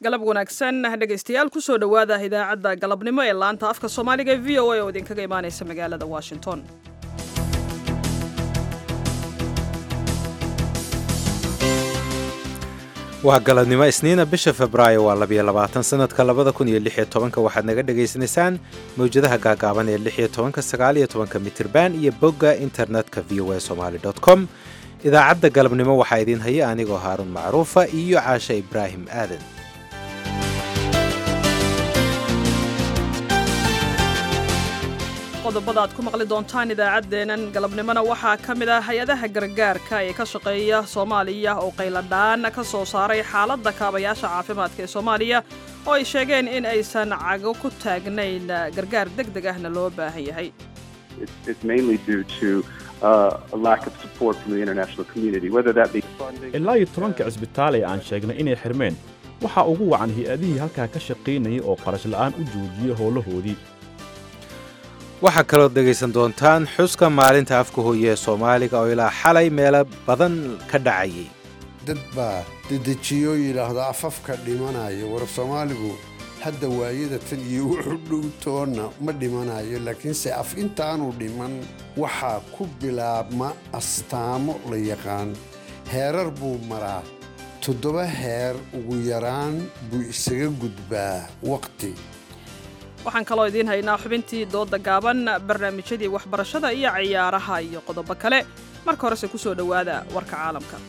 galab wanaagsan dhegaystayaal kusoo dhowaada idaacadda galabnimo ee laanta afka soomaaliga ee v o a oo idinkaga imaanaysa magaalada washington waa galabnimo isniina bisha febraayo waa labiyo labaatan sanadka labada kun iyo lix iyo tobanka waxaad naga dhagaysanaysaan mawjadaha gaagaaban ee lix iyo tobanka sagaal iyo tobanka mitirban iyo bogga internetka v o a somaali dot com idaacadda galabnimo waxaa idiin haya anigoo haaruun macruufa iyo caashe ibraahim aadan qodobada aad ku maqli doontaan idaacaddeenan galabnimona waxaa ka mid ah hay-adaha gargaarka ee ka shaqeeya soomaaliya oo qayladhaan ka soo saaray xaaladda kaabayaasha caafimaadka ee soomaaliya oo ay sheegeen in aysan cago ku taagnayn gargaar deg deg ahna loo baahan yahay ilaa iyo tobanka cisbitaal ee aan sheegnay inay xirmeen waxaa ugu wacan hay-adihii halkaa ka shaqaynayay oo qarash la'aan u joojiyey howlahoodii waxaa kalood dhegaysan doontaan xuska maalinta afka hooye ee soomaaliga oo ilaa xalay meelo badan ka dhacayay dad baa dedejiyo yidhaahdo afafka dhimanayo war soomaaligu hadda waayada tan iyo wuxuu dhowtoonna ma dhimanayo laakiinse af intaanu dhiman waxaa ku bilaabma astaamo la yaqaan heerar buu maraa toddoba heer ugu yaraan buu isaga gudbaa waqti waxaan kaloo idiin haynaa xubintii dooda gaaban barnaamijyadii waxbarashada iyo ciyaaraha iyo qodobo kale marka horese ku soo dhowaada warka caalamka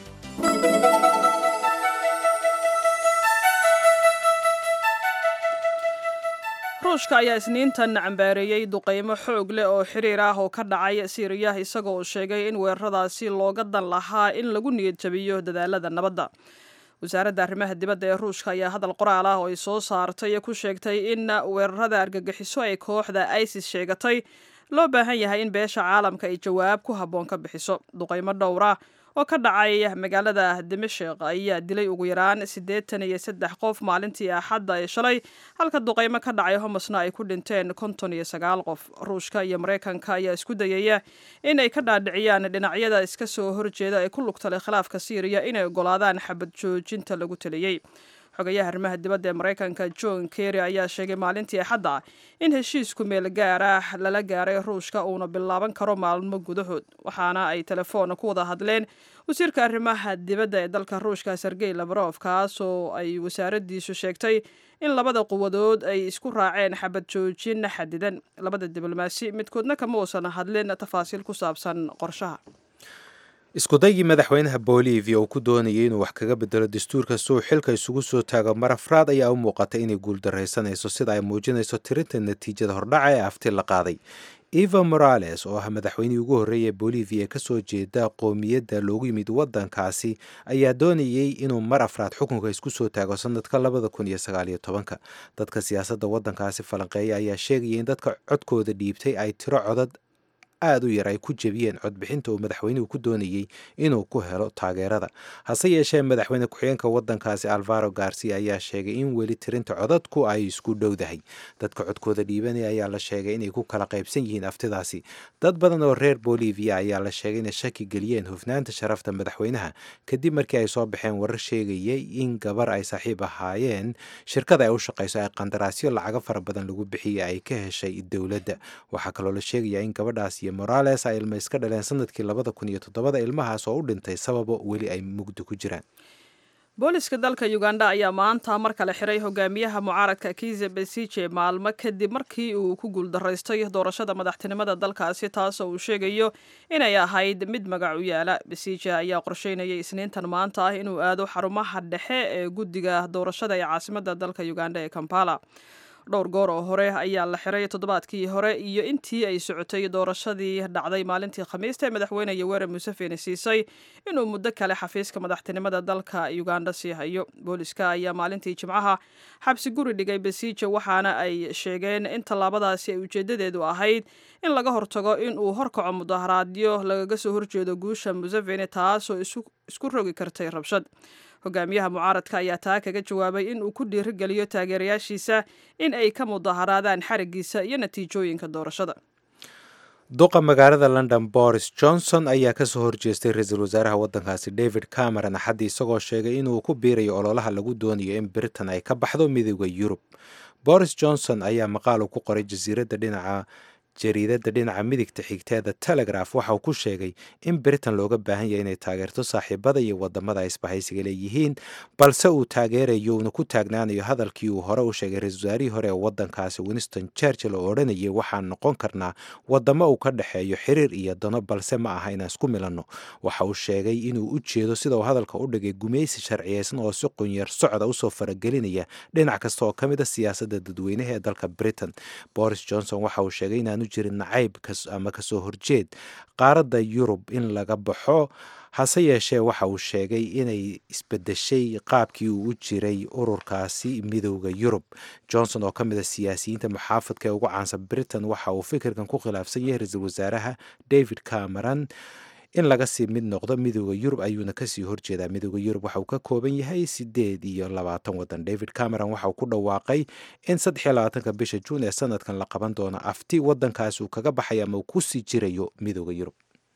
ruushka ayaa isniintan cambaareeyey duqaymo xoog leh oo xiriir ah oo ka dhacay siiriya isaga oo sheegay in weeraradaasi looga dan lahaa in lagu niyad jabiyo dadaalada nabadda wasaaradda arrimaha dibadda ee ruushka ayaa hadal qoraal ah oo ay soo saartay ku sheegtay in weerarada argagixiso ay kooxda isis sheegatay loo baahan yahay in beesha caalamka ay jawaab ku habboon ka bixiso duqaymo dhowra oo ka dhacay magaalada dimashik ayaa dilay ugu yaraan siddeetan iyo saddex qof maalintii axadda ee shalay halka duqaymo ka dhacay homosna ay ku dhinteen konton iyo sagaal qof ruushka iyo maraykanka ayaa isku dayaya in ay ka dhaadhiciyaan dhinacyada iska soo horjeeda ee ku lugtalay khilaafka siiriya inay ogolaadaan xabad joojinta lagu taliyey xogayaha arrimaha dibadda ee maraykanka john kerry ayaa sheegay maalintii axadda in heshiisku meel gaar ah lala gaaray ruushka uuna bilaaban karo maalmo gudahood waxaana ay telefoon ku wada hadleen wasiirka arrimaha dibadda ee dalka ruushka sergey labarof kaas oo ay wasaaraddiisu sheegtay in labada quwadood ay isku raaceen xabad joojin xadidan labada diblomaasi midkoodna kama uusan hadlin tafaasiil ku saabsan qorshaha iskudaygii madaxweynaha bolivia uu ku doonayay inuu wax kaga bedelo dastuurka suu xilka isugu soo taago marafraad ayaa u muuqatay inay guuldaraysanayso sida ay muujinayso tirinta natiijada hordhaca ee afti la qaaday eva morales oo ah madaxweynihii ugu horreeya ee bolivia ee kasoo jeeda qoomiyadda loogu yimid waddankaasi ayaa doonayey inuu mar afraad xukunka isku soo taago sanadka labada kun iyo sagaaliyo tobanka dadka siyaasadda waddankaasi falanqeeya ayaa sheegaya in dadka codkooda dhiibtay ay tiro codad aada u yar ay ku jebiyeen codbixinta uu madaxweynuhu ku doonayey inuu ku helo taageerada hase yeeshee madaxweyne ku-xigeenka waddankaasi alvaro garcia ayaa sheegay in weli tirinta codadku ay isku dhowdahay dadka codkooda dhiibanaya ayaa la sheegay inay ku kala qaybsan yihiin aftidaasi dad badan oo reer bolivia ayaa la sheegay inay shaki geliyeen hufnaanta sharafta madaxweynaha kadib markii ay soo baxeen warar sheegayay in gabar ay saaxiib ahaayeen shirkada ay u shaqayso ay qandaraasyo lacago fara badan lagu bixiyey ay ka heshay dowladda waxaa kaloo la sheegayaa in gabadhaas morales ay ilma iska dhaleen sanadkii labada kun iyo toddobada ilmahaas oo u dhintay sababo weli ay mugdi ku jiraan booliska dalka uganda ayaa maanta mar kale xiray hogaamiyaha mucaaradka kize besije maalmo kadib markii uu ku guuldaraystay doorashada madaxtinimada dalkaasi taasoo uu sheegayo inay ahayd mid magac u yaala besije ayaa qorsheynayay isniintan maanta ah inuu aado xarumaha dhexe ee guddiga doorashada ee caasimada dalka uganda ee kampala dhowr goor oo hore ayaa la xiray toddobaadkii hore iyo intii ay socotay doorashadii dhacday maalintii khamiista ee madaxweyne yoweri museveni siisay inuu muddo kale xafiiska madaxtinimada dalka uganda sii hayo booliska ayaa maalintii jimcaha xabsi guri dhigay besiije waxaana ay sheegeen in tallaabadaasi ay ujeedadeedu ahayd in laga hortago in uu horkaco mudaharaadyo lagaga soo horjeedo guusha museveni taasoo isku rogi kartay rabshad hogaamiyaha mucaaradka ayaa taa kaga jawaabay in uu ku dhiirigeliyo taageerayaashiisa in ay ka mudaharaadaan xarigiisa iyo natiijooyinka doorashada duqa magaalada london boris johnson ayaa kasoo horjeestay ra-iisul wasaaraha waddankaasi david cameron axaddii isagoo sheegay inuu ku biirayo ololaha lagu doonayo in britain ay ka baxdo midooda yurub boris johnson ayaa maqaal uu ku qoray jasiiradda dhinaca jariidadda dhinaca midigta xigteeda telegraph waxa uu ku sheegay in britain looga baahan yahay inay taageerto saaxiibada iyo wadamada ay isbahaysiga leeyihiin balse uu taageerayo uuna ku taagnaanayo hadalkii uu hore u sheegay ra-isul wasaarihii hore ee wadankaasi winston churchill oo odhanayay waxaan noqon karnaa wadamo uu ka dhexeeyo xiriir iyo dano balse ma aha inaan isku milanno waxa uu sheegay inuu u jeedo sida uu hadalka u dhigay gumaysi sharciyeysan oo si qunyar socda usoo faragelinaya dhinac kasta oo ka mid a siyaasadda dadweynaha ee dalka britain boris johnson waxa uu sheegay inaanu jirin nacayb ama kasoo horjeed qaaradda yurub in laga baxo hase yeeshee waxa uu sheegay inay isbedeshay qaabkii uu u jiray ururkaasi midooda yurub johnson oo ka mid a siyaasiyiinta muxaafadka ee ugu caansan britain waxa uu fikirkan ku khilaafsan yahay ra-iisul wasaaraha david cameron in laga sii mid noqdo midooda yurub ayuuna kasii horjeedaa midooda yurub waxa uu ka kooban yahay sideed iyo labaatan wadan david cameron waxa uu ku dhawaaqay in saddex iyo labaatanka bisha juun ee sanadkan la qaban doono afti wadankaasi uu kaga baxay ama uu kusii jirayo midooda yurub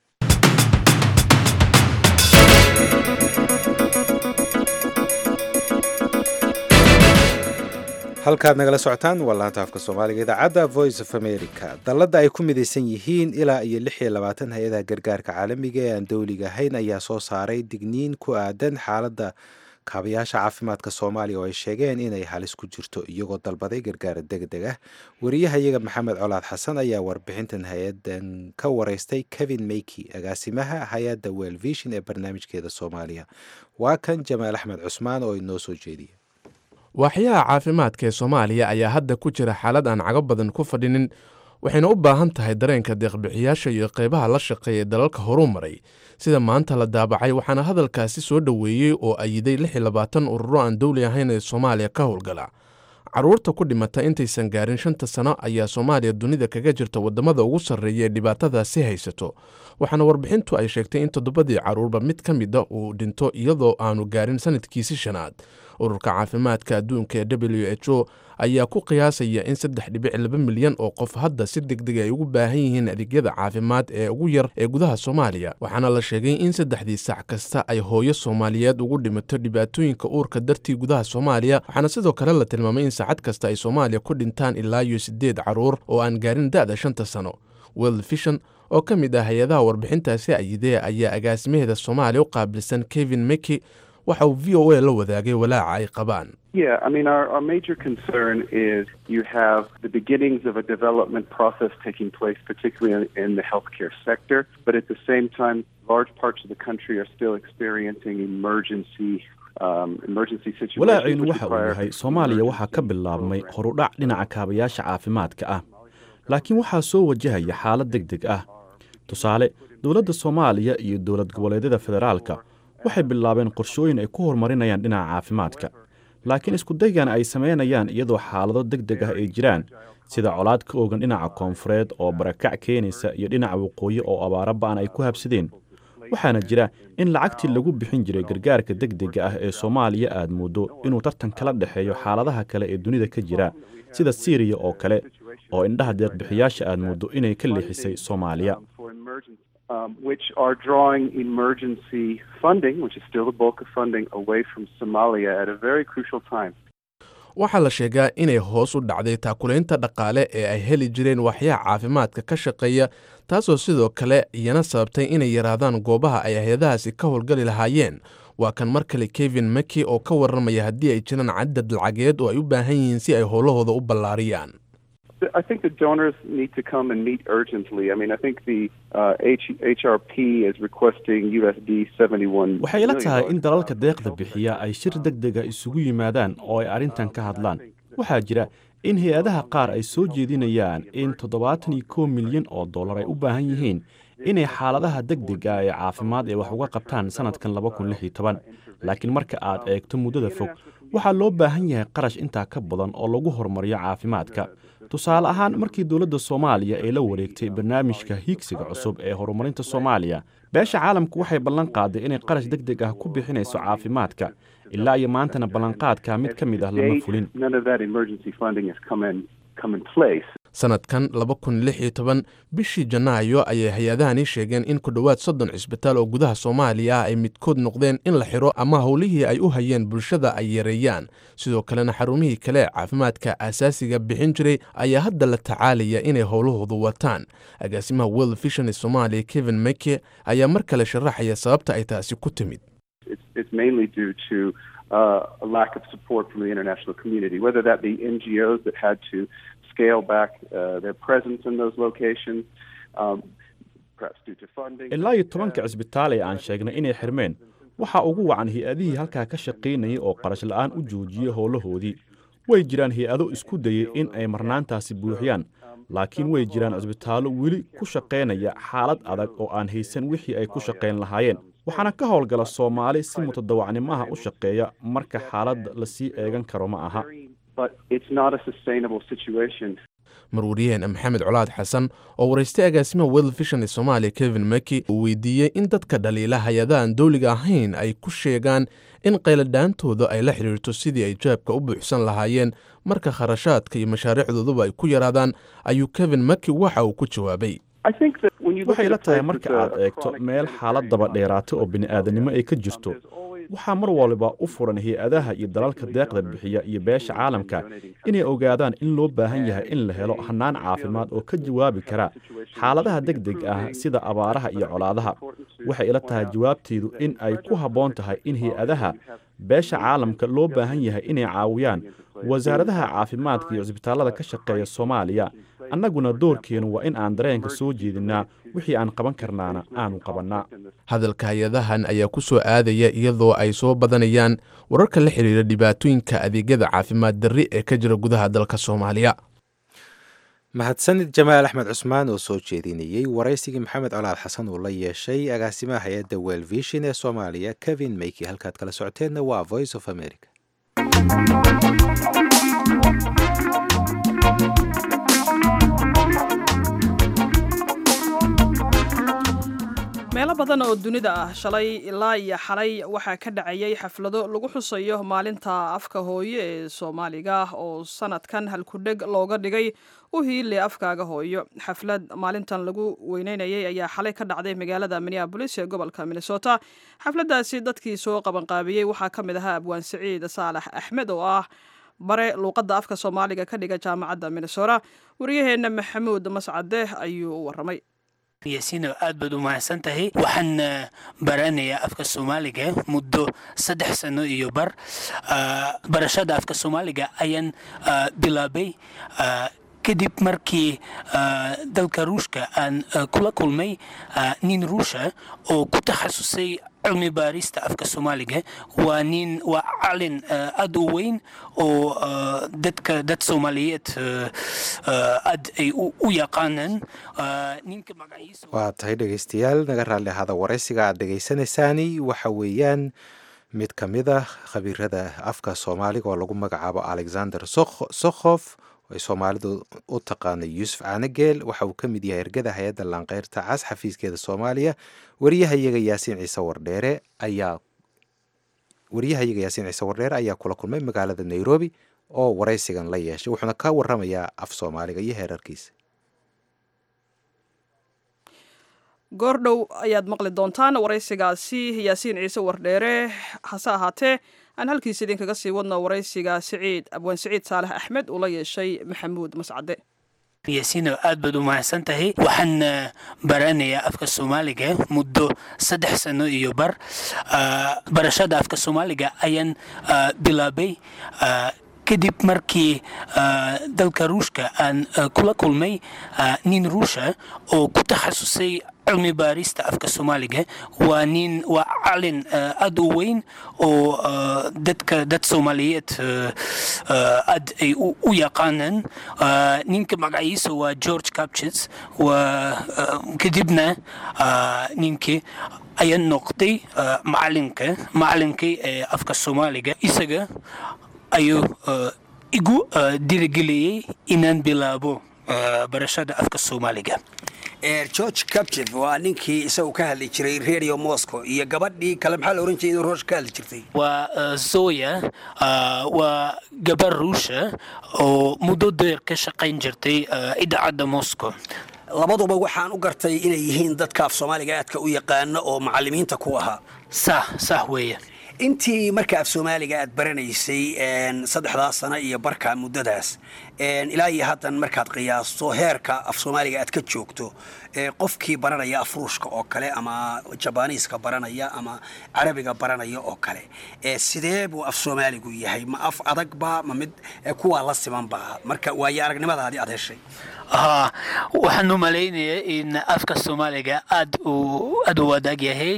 halkaad nagala socotaan waa laanta afka soomaaliga idaacadda voice of america dalladda ay ku midaysan yihiin ilaa iyo lix iyo labaatan hay-adaha gargaarka caalamiga ee aan dowliga ahayn ayaa soo saaray digniin ku aadan xaaladda kaabayaasha caafimaadka soomaaliya oo ay sheegeen inay halis ku jirto iyagoo dalbaday gargaar degdeg ah wariyahayaga maxamed colaad xasan ayaa warbixintan hay-adan ka wareystay kevin meyki agaasimaha hay-adda well vision ee barnaamijkeeda soomaaliya waa kan jamaal axmed cusmaan oo inoo soo jeediya waaxyaha caafimaadka ee soomaaliya ayaa hadda ku jira xaalad aan cago badan ku fadhinin waxayna u baahan tahay dareenka deeqbixiyaasha iyo qaybaha la shaqeeya ee dalalka horuu maray sida maanta la daabacay waxaana hadalkaasi soo dhoweeyey oo ayiday lix iyo labaatan ururo aan dowli ahayn ee soomaaliya ka howlgala carruurta ku dhimata intaysan gaarin shanta sano ayaa soomaaliya dunida kaga jirta waddamada ugu sarreeya ee dhibaatadaasi haysato waxaana warbixintu ay sheegtay in toddobadii carruurba mid ka mida uu dhinto iyadoo aanu gaarin sanadkiisi shanaad ururka caafimaadka adduunka ee w h o ayaa ku qiyaasaya in saddex dhibic laba milyan oo qof hadda si degdeg ay ugu baahan yihiin adeegyada caafimaad ee ugu yar ee gudaha soomaaliya waxaana la sheegay in saddexdii sac kasta ay hooyo soomaaliyeed ugu dhimato dhibaatooyinka uurka dartii gudaha soomaaliya waxaana sidoo kale la tilmaamay in saacad kasta ay soomaaliya ku dhintaan ilaa iyo siddeed carruur oo aan gaarin da'da shanta sano world vision oo ka mid ah hay-adaha warbixintaasi ayidee ayaa agaasimaheeda soomaaliya u qaabilsan kevin meki waxa uu v o a la wadaagay walaaca ay qabaan Yeah, I mean, our, our major concern is you have the beginnings of a development process taking place, particularly in, in the healthcare sector, but at the same time, large parts of the country are still experiencing emergency walaacaynu waxa uu yahay soomaaliya waxaa ka bilaabmay horudhac dhinaca kaabayaasha caafimaadka ah laakiin waxaa soo wajahaya xaalad deg deg ah tusaale dowladda soomaaliya iyo dowlad goboleedyada federaalka waxay bilaabeen qorshooyin ay ku horumarinayaan dhinaca caafimaadka laakiin iskudaygan ay samaynayaan iyadoo xaalado deg deg ah ay jiraan sida colaad ka oogan dhinaca koonfureed oo barakac keenaysa iyo dhinaca waqooyi oo abaaro ba'an ay ku habsadeen waxaana jira in lacagtii lagu bixin jiray gargaarka deg dega ah ee soomaaliya aad mooddo inuu tartan kala dhexeeyo xaaladaha kale ee dunida ka jira sida siiriya oo kale oo indhaha deeqbixiyaasha aad mooddo inay ka leexisay soomaaliya Um, which are drawing emergency funding, which is still the bulk of funding, away from Somalia at a very crucial time. waxaa la sheegaa inay hoos u dhacday taakulaynta dhaqaale ee ay heli jireen waxyaha caafimaadka ka shaqeeya taasoo sidoo kale iyana sababtay inay yaraadaan goobaha ay hay-adahaasi ka howlgali lahaayeen waa kan mar kale kevin maki oo ka warramaya haddii ay jiraan cadad lacageed oo ay u baahan yihiin si ay howlahooda u ballaariyaan I think the donors need to come and meet urgently. I mean, I think the uh, H- HRP is requesting USD 71 waxay ila tahay in dalalka deeqda bixiya ay shir deg dega isugu yimaadaan oo ay arrintan ka hadlaan waxaa jira in hay-adaha qaar ay soo jeedinayaan in toddobaatan iyo kow milyan oo dollar ay u baahan yihiin inay xaaladaha deg dega ee caafimaad ee wax uga qabtaan sannadkan laba kun lix iyo toban laakiin marka aad eegto muddada fog waxaa loo baahan yahay qarash intaa ka badan oo lagu horumariyo caafimaadka tusaale ahaan markii dowladda soomaaliya ay la wareegtay barnaamijka hiigsiga cusub ee horumarinta soomaaliya beesha caalamku waxay ballan qaaday inay qarash deg deg ah ku bixinayso caafimaadka ilaa iyo maantana ballanqaadka mid ka mid ah lama fulin sanadkan bishii janaayo ayay hay-adahani sheegeen in ku dhowaad soddon cisbitaal oo gudaha soomaaliya ah ay midkood noqdeen in la xiro ama howlihii ay u hayeen bulshada ay yareeyaan sidoo kalena xarumihii kale ee caafimaadka aasaasiga bixin jiray ayaa hadda la tacaalaya inay howlahoodu wataan agaasimaha world vision ee soomaaliya kevin meke ayaa mar kale sharaxaya sababta ay taasi ku timid Uh, a lack of support from the international community, whether that be NGOs that had to scale back uh, their presence in those locations, um, perhaps due to funding. ilaa iyo tobanka cisbitaal ee aan sheegnay inay xirmeen waxaa ugu wacan hay-adihii halkaa ka shaqaynayay oo qarash la'aan u joojiyey howlahoodii way jiraan hay-ado isku dayey in ay marnaantaasi buuxiyaan laakiin way jiraan cisbitaallo weli ku shaqaynaya xaalad adag oo aan haysan wixii ay ku shaqayn lahaayeen waxaana ka howlgala soomaali si mutadawacnimaha u shaqeeya marka xaaladda lasii eegan karo ma aha marwariyaheen maxamed colaad xasan oo waraystay agaasimaha world vision ee soomaaliya kevin meki uu weydiiyey in dadka dhaliila hay-adahan dowliga ahayn ay ku sheegaan in qayladhaantooda ay la xidhiirto sidii ay jaabka u buuxsan lahaayeen marka kharashaadka iyo mashaariicdooduba ay ku yaraadaan ayuu kevin meki waxa uu ku jawaabay waxay la tahay marka aad eegto meel xaalad daba dheeraata oo bini'aadanimo ay ka jirto waxaa mar waliba u furan hay-adaha iyo dalalka deeqda bixiya iyo beesha caalamka inay ogaadaan in loo baahan yahay in la helo hannaan caafimaad oo ka jawaabi kara xaaladaha deg deg ah sida abaaraha iyo colaadaha waxay ila tahay jawaabteydu in ay ku habboon tahay in hay-adaha beesha caalamka loo baahan yahay inay caawiyaan wasaaradaha caafimaadka iyo cisbitaallada ka shaqeeya soomaaliya annaguna doorkeennu waa in aan dareenka soo jeedinnaa wixii aan qaban karnaana aanu qabannaa hadalka hay-adahan ayaa ku soo aadaya iyadoo ay soo badanayaan wararka la xidhiira dhibaatooyinka adeegyada caafimaad darri ee ka jira gudaha dalka soomaaliya mahadsanid jamaal axmed cusmaan oo soo jeedinayey waraysigii maxamed colaad xasan uu la yeeshay agaasimaha hay-adda well vision ee soomaaliya kevin meyki halkaad kala socoteenna waa voice of america meelo badan oo dunida ah shalay ilaa iyo xalay waxaa ka dhacayay xaflado lagu xusayo maalinta afka hooyo ee soomaaliga oo sanadkan halkudheg looga dhigay u hiile afkaaga hooyo xaflad maalintan lagu weyneynayay ayaa xalay ka dhacday magaalada minneabolis ee gobolka minnesota xafladaasi dadkii soo qabanqaabiyey waxaa ka mid ahaa abwaan siciid saalax axmed oo ah bare luuqadda afka soomaaliga ka dhiga jaamacadda minnesota wariyaheenna maxamuud mascade ayuu u waramay yaasiino aad baad u mahadsan tahay waxaan baranayaa afka soomaaliga muddo saddex sano iyo bar barashada afka soomaaliga ayaan bilaabay kadib markii dalka ruushka aan kula kulmay nin ruusha oo ku takhasusay cilmi baarista afka soomaaliga waa nin waa calin aad u weyn oo dadka dad soomaaliyeed aad ay u yaqaanaan ninka magaciisa waa tahay dhegeystayaal naga raalli ahaada waraysiga aad dhegeysanaysaani waxa weeyaan mid ka mid ah khabiirada afka soomaaliga oo lagu magacaabo alexander sokhof ay soomaalidu u taqaana yuusuf caanageel waxa uu ka mid yahay ergada hay-adda laanqeyrta cas xafiiskeeda soomaaliya wariyahayaga yaasiin ciise wardheere ayaa wariyahayaga yaasiin ciise wardheere ayaa kula kulmay magaalada nairobi oo waraysigan la yeeshay wuxuuna ka waramayaa af soomaaliga iyo heerarkiisa goordhow ayaad maqli doontaan waraysigaasi yaasiin ciise wardheere hase ahaatee aan halkiisa idinkaga sii wadno waraysiga siciid abwaan siciid saalax axmed uu la yeeshay maxamuud mascade yaasiino aad baad u mahadsan tahay waxaan baranayaa afka soomaaliga muddo saddex sano iyo bar barashada afka soomaaliga ayaan bilaabay kadib markii dalka ruushka aan kula kulmay nin ruusha oo ku takhasusay cilmi baarista afka soomaaliga waa nin waa calin aad u weyn oo dadka dad soomaaliyeed aad ay u yaqaanaan ninka magaciisa waa george capchits waa kadibna ninkii ayaa noqday macalinka macalinkii ee afka soomaaliga isaga ayuu igu dirigeliyey inaan bilaabo barashada afka soomaaliga george captive waa ninkii isagu ka hadli jiray radio moscow iyo gabadhii kale maxaa la oran jiray inuu roosh ka hadli jirtay waa zoya waa gabar ruusha oo muddo deer ka shaqayn jirtay idaacadda moscow labaduba waxaan u gartay inay yihiin dadka af soomaaliga aadka u yaqaana oo macalimiinta ku ahaa sah sah weeye intii marka af soomaaliga aad baranaysay saddexdaas sano iyo barka muddadaas ilaa iyo haddan markaad qiyaasto heerka af soomaaliga aad ka joogto qofkii baranaya af ruushka oo kale ama jabaniiska baranaya ama carabiga baranaya oo kale sidee buu af soomaaligu yahay ma af adagba ma mid kuwaa la simanba marka waayo aragnimadaadii aad heshay haa waxaan u malaynayaa in afka soomaaliga aad u aad u wadaag yahay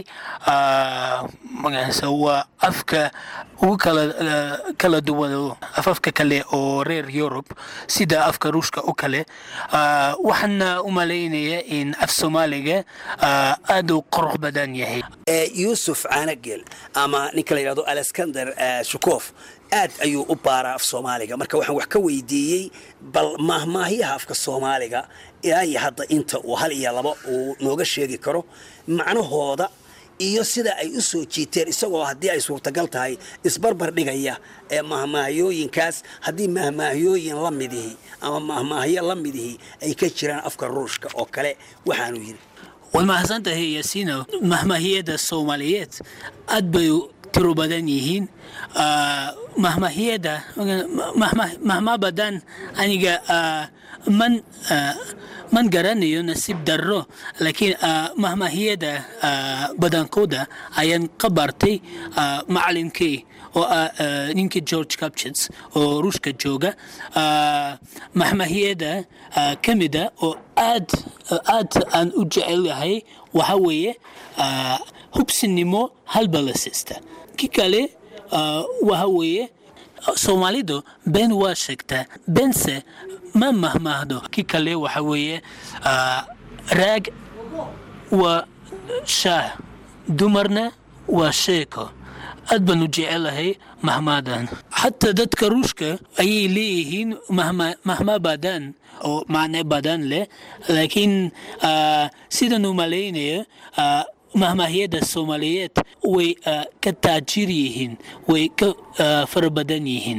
magaciisa waa afka ugu kala kala duwan afafka kale oo reer yurub sida afka ruushka oo kale waxaan u malaynayaa in af soomaaliga aad u qurux badan yahay yuusuf caanagel ama ninka la yidhahdo alexander shukof aad ayuu u baaraa af soomaaliga marka waxaan wax ka weydiiyey bal maahmaahyaha afka soomaaliga ilaa iyo hadda inta uu hal iyo laba uu nooga sheegi karo macnahooda iyo sida ay u soo jiiteen isagoo haddii ay suurtagal tahay isbarbar dhigaya ee mahmaahyooyinkaas haddii mahmaahyooyin la midihi ama mahmaahyo la midihi ay ka jiraan afka ruushka oo kale waxaanu yidhi waad mahadsantahay yaasiino mahmaahiyada soomaaliyeed aad bay tiro badan yihiin mahmahiyada mahma badan aniga man man garanayo nasiib darro laakiin mahmahiyada badankooda ayaan ka bartay macalinkii oo ah ninkii george capchits oo ruushka jooga mahmahiyada ka mida oo aad aad aan u jecel yahay waxa weeye hubsinimo halbalasista ki kale waxa weeye soomaalidu been waa sheegtaa beense ma mahmaahdo ki kale waxa weeye raag waa shaah dumarna waa sheeko aad baan u jecelahay mahmaadan xataa dadka ruushka ayay leeyihiin mahma badan oo macne badan leh laakiin sidan u malaynayo mahmaahyada soomaaliyeed way ka taajir yihiin way ka fara badan yihiin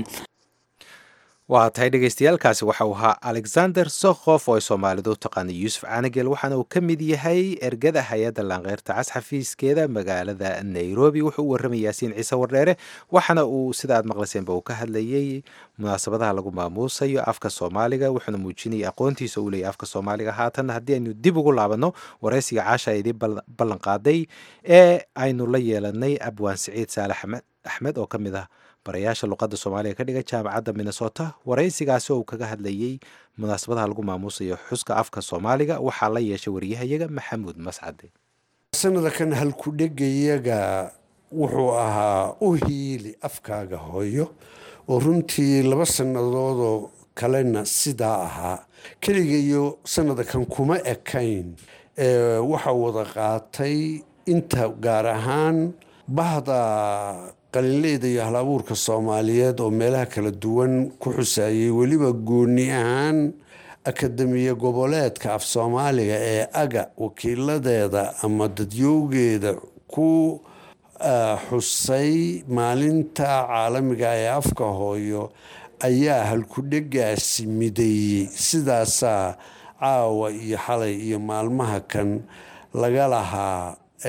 waa tahay dhegeystayaaalkaasi waxa uu ahaa alexander sokhof oo ay soomaalidu u taqaanay yuusuf caanagel waxaana uu ka mid yahay ergada hay-adda laanqeyrta cas xafiiskeeda magaalada nairobi wuxuu u warramay yaasiin ciise wardheere waxaana uu sida aad maqlayseenba uu ka hadlayey munaasabadaha lagu maamuusayo afka soomaaliga wuxuuna muujinayay aqoontiisa uu leeyahy afka soomaaliga haatan haddii aynu dib ugu laabanno waraysiga caasha ay idiin ballan qaaday ee aynu la yeelanay abwaan siciid saalax axmed oo ka mid ah barayaasha luqadda soomaaliga ka dhiga jaamacadda minnesota waraysigaasi oo uu kaga hadlayey munaasabadaha lagu maamuusayo xuska afka soomaaliga waxaa la yeeshay wariyahayaga maxamuud mascade sanadakan halkudhegayaga wuxuu ahaa u hiili afkaaga hooyo oo runtii laba sannadoodoo kalena sidaa ahaa keligayo sanadakan kuma ekayn waxaa wada qaatay inta gaar ahaan bahda qalinleyda iyo hal abuurka soomaaliyeed oo meelaha kala duwan ku xusaayay weliba gooni ahaan akademiya goboleedka af soomaaliga ee aga wakiiladeeda ama dadyowgeeda ku xusay maalinta caalamiga ee afka hooyo ayaa halkudhegaasi mideeyey sidaasaa caawa iyo xalay iyo maalmaha kan laga lahaa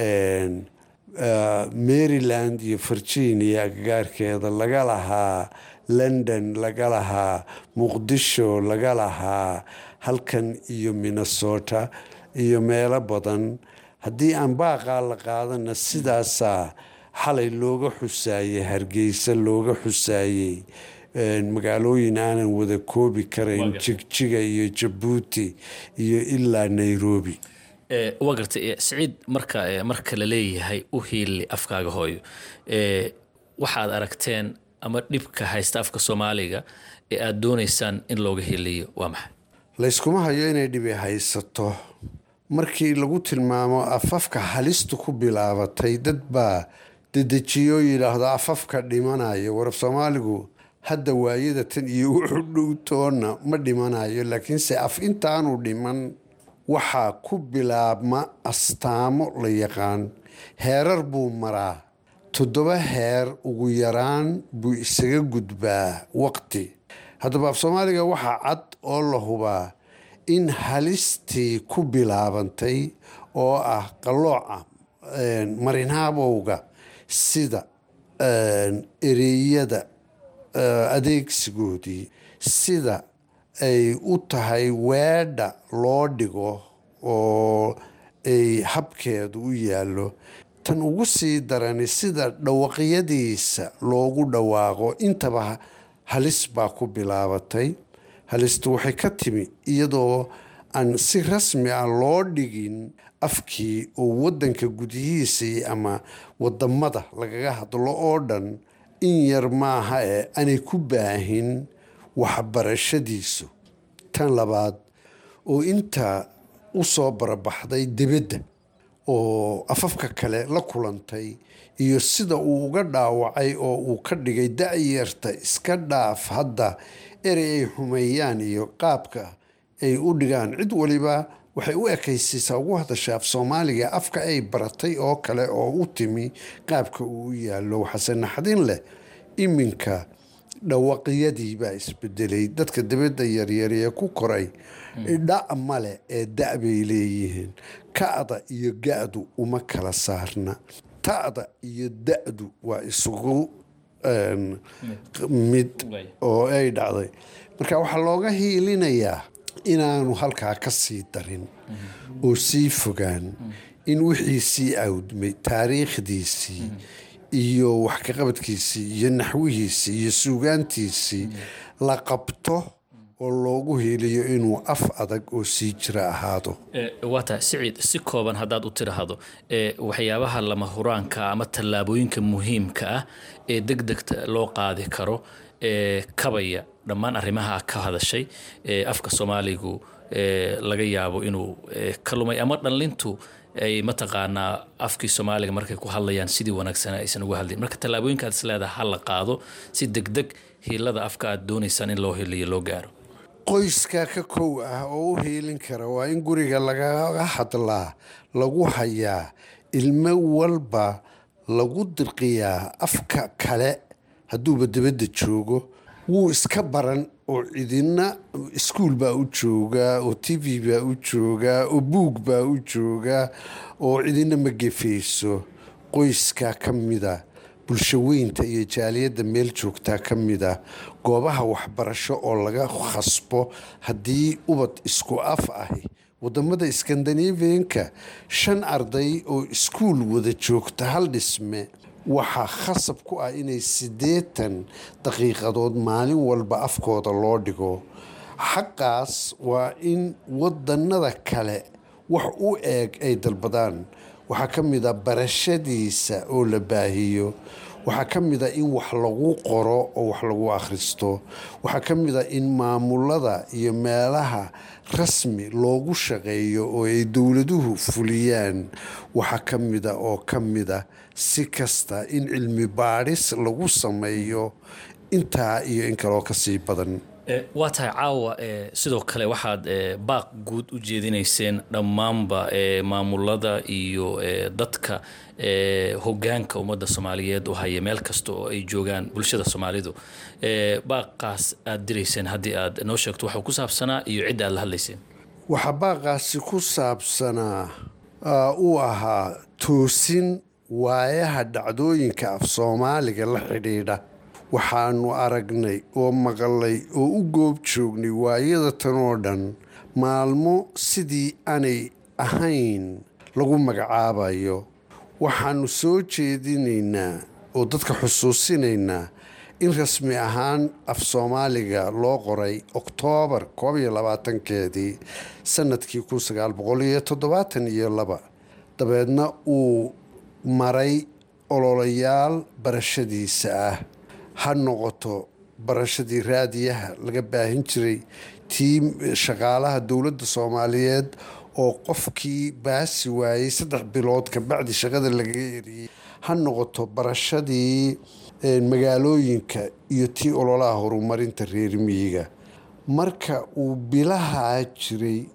maryland iyo virginia agagaarkeeda laga lahaa london laga lahaa muqdisho laga lahaa halkan iyo minnesota iyo meelo badan haddii aan baaqaa la qaadana sidaasaa xalay looga xusaayey hargeysa looga xusaayey magaalooyin aanan wada koobi karayn jigjiga iyo jabuuti iyo ilaa nairobi waa gartay siciid marka marka la leeyahay u hiili afkaaga hooyo waxaad aragteen ama dhibka haysta afka soomaaliga ee aada doonaysaan in looga hiliyo waa maxay layskuma hayo inay dhibi haysato markii lagu tilmaamo afafka halistu ku bilaabatay dad baa dedejiyoo yidhaahdo afafka dhimanayo warab soomaaligu hadda waayada tan iyo wuxu dhow toonna ma dhimanayo laakiinse af intaanu dhiman waxaa ku bilaabma astaamo la yaqaan heerar buu maraa toddoba heer ugu yaraan buu isaga gudbaa waqti haddaba af soomaaliga waxaa cad oo la hubaa in halistii ku bilaabantay oo ah qallooca marinhaabowga sida ereyada adeegsigoodii sida ay u tahay weedha loo dhigo oo ay habkeedu u yaallo tan ugu sii darani sida dhawaqyadiisa loogu dhawaaqo intaba halis baa ku bilaabatay halistu waxay ka timi iyadoo aan si rasmi ah loo dhigin afkii oo waddanka gudihiisii ama wadamada lagaga hadlo oo dhan in yar maaha ee aanay ku baahin waxbarashadiisu tan labaad oo intaa u soo barabaxday dibadda oo afafka kale la kulantay iyo sida uu uga dhaawacay oo uu ka dhigay da-yarta iska dhaaf hadda erey ay xumeeyaan iyo qaabka ay u dhigaan cid waliba waxay u ekaysiisaa ugu hadasha af soomaaliga afka ay baratay oo kale oo u timi qaabka uu u yaallo waxaase naxdin leh iminka dhawaqyadii baa isbedelay dadka dabadda yaryaree ku koray dha male ee da bay leeyihiin ka'da iyo ga-du uma kala saarna ta'da iyo da-du waa isugu mid oo ay dhacday marka waxaa looga hiilinayaa inaanu halkaa ka sii darin oo sii fogaan in wixii sii awdmay taariikhdiisii iyo wax kaqabadkiisii iyo naxwihiisii iyo suugaantiisii la qabto oo loogu hiiliyo inuu af adag oo sii jira ahaado waa tahay siciid si kooban haddaad u tidhaahdo waxyaabaha lama huraanka ama tallaabooyinka muhiimka ah ee deg degta loo qaadi karo ee kabaya dhammaan arrimaha ka hadashay ee afka soomaaligu laga yaabo inuu ka lumay ama dhallintu ay mataqaanaa afkii soomaaliga markay ku hadlayaan sidii wanaagsana aysan uga hadlayn marka tallaabooyinka aad is leedaha ha la qaado si degdeg hiilada afka aad doonaysaan in loo hiliyo loo gaaro qoyska ka kow ah oo u hiilin kara waa in guriga lagaga hadlaa lagu hayaa ilmo walba lagu dirqiyaa afka kale hadduuba dibadda joogo wuu iska baran oo cidina iskuul baa u joogaa oo t v baa u joogaa oo buug baa u joogaa oo cidina ma gefayso qoyskaa ka mida bulshaweynta iyo jaaliyadda meel joogtaa ka mida goobaha waxbarasho oo laga khasbo haddii ubad isku af ahi wadamada skandinavianka shan arday oo iskuul wada joogta hal dhisme waxaa khasab ku ah inay siddeetan daqiiqadood maalin walba afkooda loo dhigo xaqaas waa in wadanada kale wax u eeg ay dalbadaan waxaa ka mid a barashadiisa oo la baahiyo waxaa ka mid a in wax lagu qoro oo wax lagu akhristo waxaa ka mid a in maamulada iyo meelaha rasmi loogu shaqeeyo oo ay dowladuhu fuliyaan waxaa ka mida oo ka mida si kasta in cilmi baadhis lagu sameeyo intaa iyo in kaloo kasii badan waa tahay caawa sidoo kale waxaad baaq guud u jeedinayseen dhammaanba maamulada iyo dadka hogaanka ummadda soomaaliyeed u haya meel kasta oo ay joogaan bulshada soomaalidu baaqaas aad dirayseen haddii aad noo sheegto waxuu ku saabsanaa iyo cidda aad la hadlayseen waxaa baaqaasi ku saabsanaa uu ahaa toosin waayaha dhacdooyinka af soomaaliga la xidhiidha waxaanu aragnay oo maqalay oo u goob joognay waayada tan oo dhan maalmo sidii aanay ahayn lagu magacaabayo waxaanu soo jeedinaynaa oo dadka xusuusinaynaa in rasmi ahaan af soomaaliga loo qoray oktoobar koob iyo labaatankeedii sanadkii kun sagaal boqol iyo toddobaatan iyo laba dabeedna uu maray ololayaal barashadiisa ah ha noqoto barashadii raadiyaha laga baahin jiray tii shaqaalaha dowladda soomaaliyeed oo qofkii baasi waayey saddex bilood kabacdi shaqada lagaga eriyey ha noqoto barashadii magaalooyinka iyo tii ololaha horumarinta reer miyiga marka uu bilahaa jiray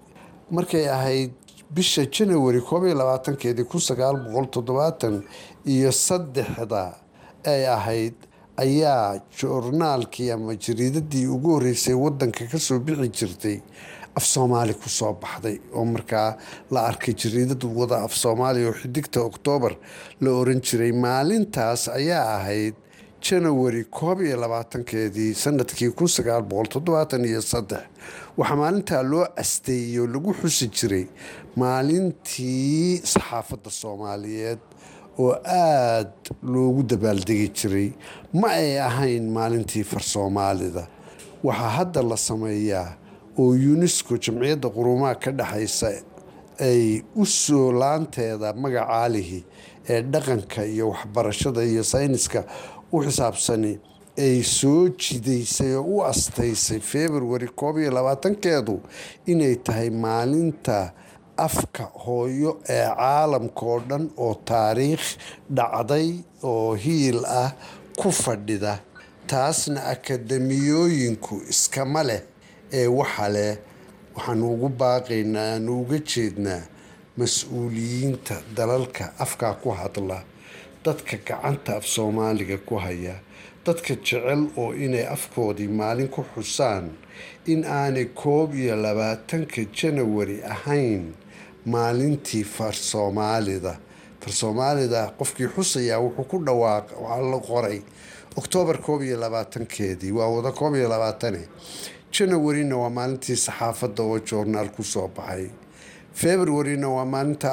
markay ahayd bisha janawari koob iyo labaatankeedii kun sagaal boqol toddobaatan iyo saddexda ay ahayd ayaa joornaalkii ama jariidadii ugu horreysay wadanka kasoo bixi jirtay af soomaali kusoo baxday oo markaa la arkay jariidad wada af soomaaliya oo xidigta oktoobar la oran jiray maalintaas ayaa ahayd janawari koob iyo labaatankeedii sanadkii kun sagaal boqol toddobaatan iyo saddex waxaa maalintaa loo asteeyey oo lagu xusi jiray maalintii saxaafadda soomaaliyeed oo aada loogu dabaaldegi jiray ma ay ahayn maalintii far soomaalida waxaa hadda la sameeyaa oo unesco jamciyadda qurumaha ka dhexaysa ay u soo laanteeda magacaalihi ee dhaqanka iyo waxbarashada iyo sayniska u xisaabsani ay soo jidaysay oo u astaysay februari koob iyo labaatankeedu inay tahay maalinta afka hooyo ee caalamka oo dhan oo taariikh dhacday oo hiil ah ku fadhida taasna akademiyooyinku iskama leh ee waxa leh waxaanu ugu baaqaynaa aanu uga jeednaa mas-uuliyiinta dalalka afkaa ku hadla dadka gacanta af soomaaliga ku haya dadka jecel oo inay afkoodii maalin ku xusaan in aanay koob iyo labaatanka janawari ahayn maalintii far soomaalida far soomaalida qofkii xusayaa wuxuu ku dhawaaq waxaa la qoray oktoobar koob iyo labaatankeedii waa wada koob iyo labaatane janawarina waa maalintii saxaafadda oo joornaal kusoo baxay februarina waa maalinta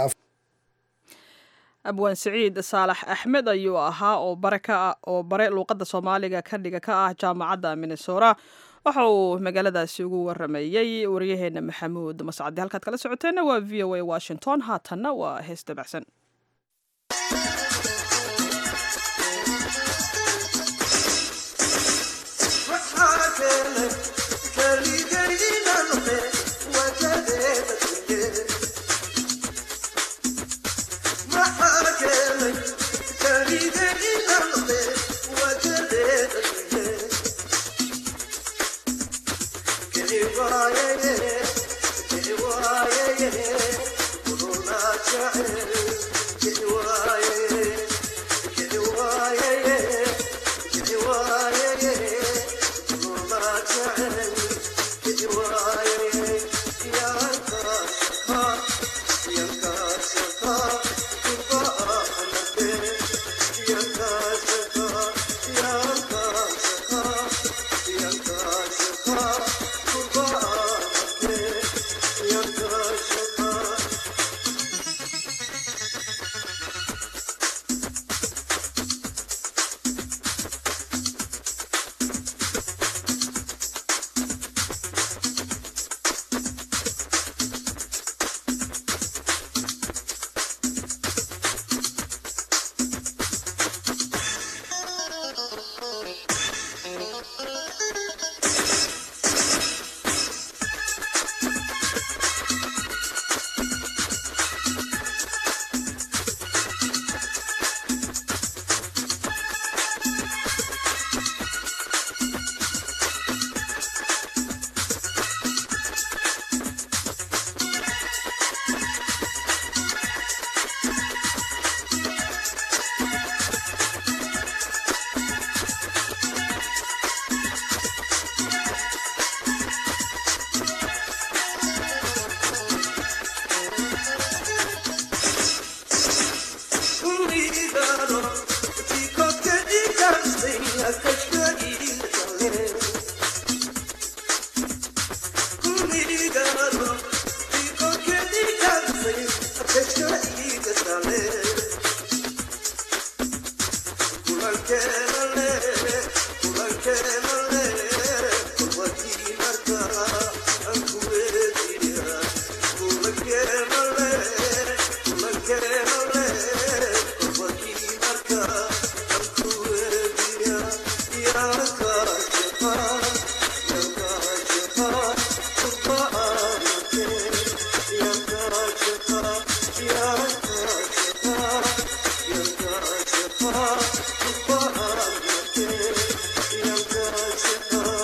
abwaan siciid saalax axmed ayuu ahaa oo bare ka oo bare luuqadda soomaaliga ka dhiga ka ah jaamacadda minnesora waxa uu magaaladaasi ugu waramayey waryaheena maxamuud mascadi halkaad kala socoteenna waa v o a washington haatanna waa hees dabacsan Yeah.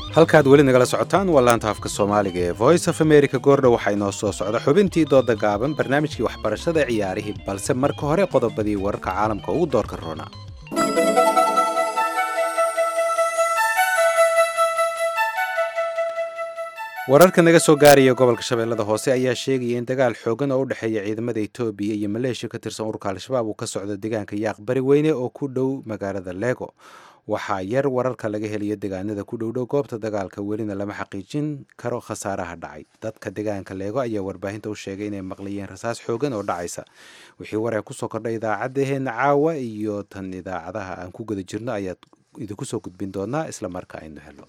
halkaad weli nagala socotaan waa laanta afka soomaaliga ee voice of america goordha waxaa inoo soo socda xubintii dooda gaaban barnaamijkii waxbarashada ciyaarihii balse marka hore qodobadii wararka caalamka ugu doorka roona wararka naga soo gaaraya gobolka shabeellada hoose ayaa sheegaya in dagaal xoogan oo u dhexeeya ciidamada etoobiya iyo maleeshiya ka tirsan ururka al-shabaab uu ka socdo deegaanka yaaq bari weyne oo ku dhow magaalada lego waxaa yar wararka laga helayo deegaanada ku dhowdhow goobta dagaalka welina lama xaqiijin karo khasaaraha dhacay dadka deegaanka leego ayaa warbaahinta u sheegay inay maqlayeen rasaas xoogan oo dhacaysa wixii wareer kusoo kordhay idaacadaheenna caawa iyo tan idaacadaha aan ku guda jirno ayaad idinku soo gudbin doonaa isla marka aynu helo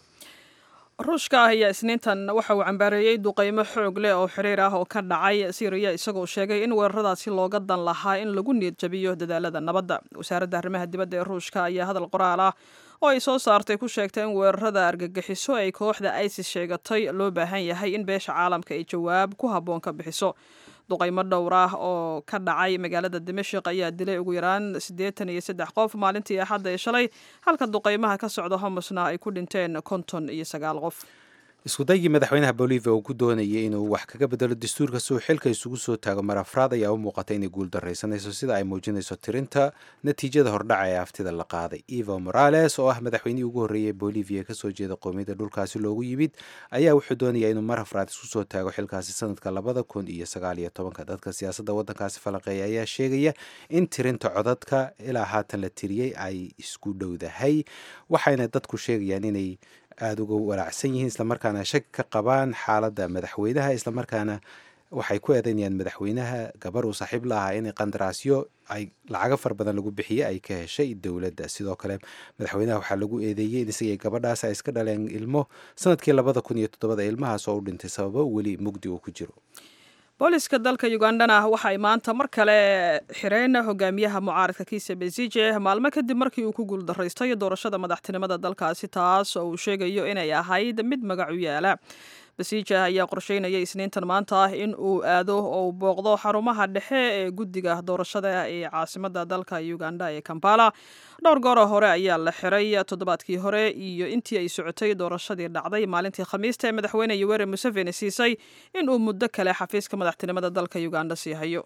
ruushka ah ayaa isniintan waxa uu cambaareeyey duqeymo xoog leh oo xiriir ah oo ka dhacay syriya isagoo sheegay in weeraradaasi looga dan lahaa in lagu niyad jabiyo dadaalada nabadda wasaaradda arrimaha dibadda ee ruushka ayaa hadal qoraal ah oo ay soo saartay ku sheegtay in weerarada argagixiso ay kooxda isis sheegatay loo baahan yahay in beesha caalamka ay jawaab ku habboon ka bixiso duqaymo dhowr ah oo ka dhacay magaalada dimashik ayaa dilay ugu yaraan siddeetan iyo saddex qof maalintii axadda ee shalay halka duqaymaha ka socda homosna ay ku dhinteen konton iyo sagaal qof iskudaygii madaxweynaha bolivia uu ku doonayay inuu wax kaga bedelo dastuurka si uu xilka isugu soo taago mar afraad ayaa u muuqatay inay guul daraysanayso sida ay muujinayso tirinta natiijada hordhaca ee aftida la qaaday evo morales oo ah madaxweynihii ugu horreeyay bolivia kasoo jeeda qoomiyadda dhulkaasi loogu yimid ayaa wuxuu doonayaa inuu mar afraad isku soo taago xilkaasi sanadka labada kun iyo sagaal iyo tobanka dadka siyaasadda waddankaasi falanqeeya ayaa sheegaya in tirinta codadka ilaa haatan la tiriyey ay isku dhowdahay waxayna dadku sheegayaan inay aada uga walaacsan yihiin islamarkaana shak ka qabaan xaaladda madaxweynaha islamarkaana waxay ku eedeynayaan madaxweynaha gabar uu saaxiib la ahaa inay qandaraasyo ay lacago far badan lagu bixiyey ay ka heshay dowladda sidoo kale madaxweynaha waxaa lagu eedeeyey in isagii gabadhaas ay iska dhaleen ilmo sanadkii labada kun iyo toddobada ilmahaas oo u dhintay sababo weli mugdi uu ku jiro booliska dalka ugandana waxa ay maanta mar kale xireen hogaamiyaha mucaaradka kiisa besije maalmo kadib markii uu ku guuldaraystay doorashada madaxtinimada dalkaasi taas oo uu sheegayo inay ahayd mid magacu yaala besije ayaa qorsheynaya isniintan maanta ah in uu aado oo uu booqdo xarumaha dhexe ee guddiga doorashada ee caasimada dalka uganda ee kampala dhowr gooroo hore ayaa la xiray toddobaadkii hore iyo intii ay socotay doorashadii dhacday maalintii khamiista ee madaxweyne yoweri museveni siisay in uu muddo kale xafiiska madaxtinimada dalka uganda sii hayo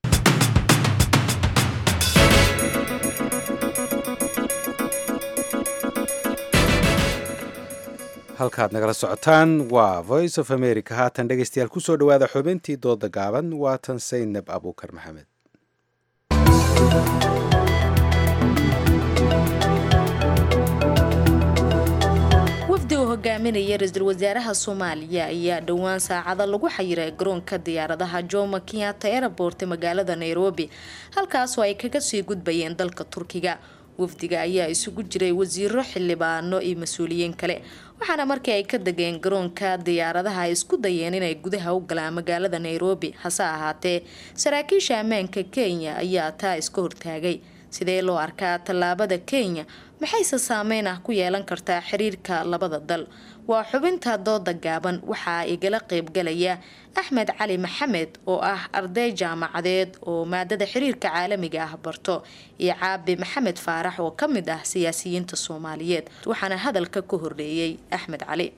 halkaad nagala socotaan waa voice of america haatan dhegeystayaal kusoo dhawaada xubintii dooda gaaban waatan saynab abuukar maxamed wafdiga hogaaminaya ra-iisul wasaaraha soomaaliya ayaa dhowaan saacada lagu xayiray garoonka diyaaradaha jomo kenyatta airport magaalada nairobi halkaasoo ay kaga sii gudbayeen dalka turkiga wafdiga ayaa isugu jiray wasiiro xildhibaano iyo mas-uuliyiin kale waxaana markii ay ka degeen garoonka diyaaradaha ay isku dayeen inay gudaha u galaan magaalada nairobi hase ahaatee saraakiisha ammaanka kenya ayaa taa iska hortaagay sidee loo arkaa tallaabada kenya maxayse saameyn ah ku yeelan kartaa xiriirka labada dal waa xubinta dooda gaaban waxaa igala qeybgalaya axmed cali maxamed oo ah arday jaamacadeed oo maadada xiriirka caalamiga ah barto iyo caabi maxamed faarax oo ka mid ah siyaasiyiinta soomaaliyeed waxaana hadalka ka horreeyey axmed cali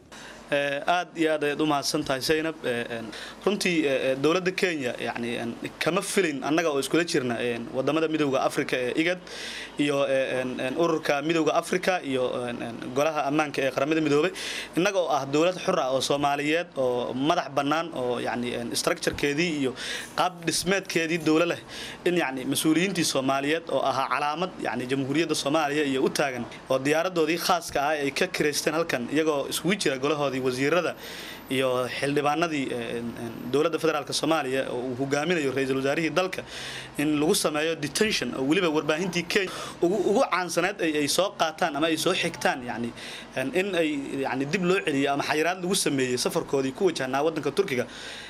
aad iyo aad ayaad u mahadsan tahay zaynab runtii dowladda kenya yani kama filin annaga oo iskula jirna wadamada midowda africa ee igad iyo ururka midowda africa iyo golaha ammaanka ee qaramada midoobay innaga oo ah dowlad xur ah oo soomaaliyeed oo madax bannaan oo yani structurekeedii iyo qaab dhismeedkeedii dowlo leh in yani mas-uuliyiintii soomaaliyeed oo ahaa calaamad yani jamhuuriyadda soomaaliya iyo u taagan oo diyaaradoodii khaaska ah ay ka kireysteen halkan iyagoo isugu jira golahoodii wasiirada iyo xildhibaanadii dowladda federaalk soomaaliya oo uu hogaaminayo ra-iisul wasaarihii dalka in lagu sameeyo detention oo weliba warbaahintii kenya ugu caansaneed ay soo qaataan ama ay soo xigtaan yani in ay yani dib loo celiyo ama xayiraad lagu sameeyey safarkoodii ku wajahnaa waddanka turkiga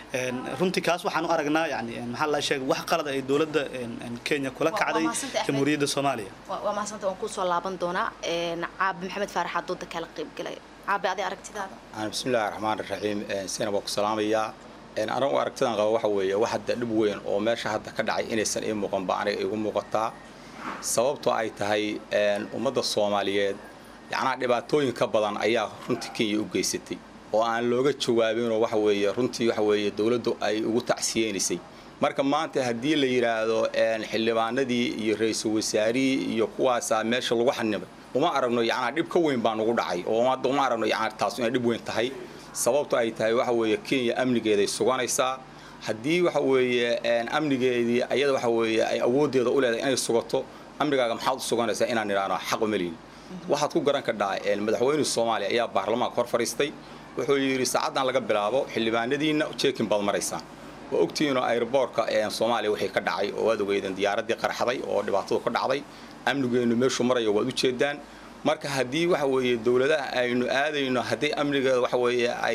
runtii kaas waxaan u aragnaa yani maxaa la sheegay wax qalad ay dowladda kenya kula kacday jamhuuriyadda soomaaliya waa mahadsantahay waan kusoo laaban doonaa caabi maxamed faarax aa dooda kala qeybgalaya caabi adi aragtidaada bismillahi raxmaan raxiim sina waa ku salaamayaa anagu aragtidan qaba waxa weeye wax hadda dhib weyn oo meesha hadda ka dhacay inaysan ii muuqanba aniga igu muuqataa sababtoo ay tahay ummadda soomaaliyeed yacnaa dhibaatooyin ka badan ayaa runtii kenya u geysatay oo aan looga jawaabinoo waxa weeye runtii waxa weeye dowladdu ay ugu tacsiyeynaysay marka maanta haddii la yidhaahdo xildhibaanadii iyo ra-iisul wasaarihii iyo kuwaasaa meesha lagu xanibay uma aragno yacnaa dhib ka weyn baa nugu dhacay oo hadda uma aragno yacnaa taas inay dhib weyn tahay sababto ay tahay waxa weeye kenya amnigeeday suganaysaa haddii waxa weeye amnigeedii ayada waxa weeye ay awooddeeda u leedahay inay sugato amnigaaga maxaad u suganaysaa inaan idhaahno xaq uma lihin waxaad ku garan kadhaa madaxweyne soomaaliya ayaa baarlamaanka hor fadhiistay wuxuu yidhi saacaddan laga bilaabo xildhibaanadiinna jeekin baad maraysaan waa ogtihiinoo airboortka soomaaliya wixii ka dhacay oo waad ogeydeen diyaaraddii qarxaday oo dhibaatadu ka dhacday amnigeennu meeshuu marayo waad u jeedaan marka haddii waxa weeye dowladaha aynu aadayno haddii amnigeeda waxa weeye ay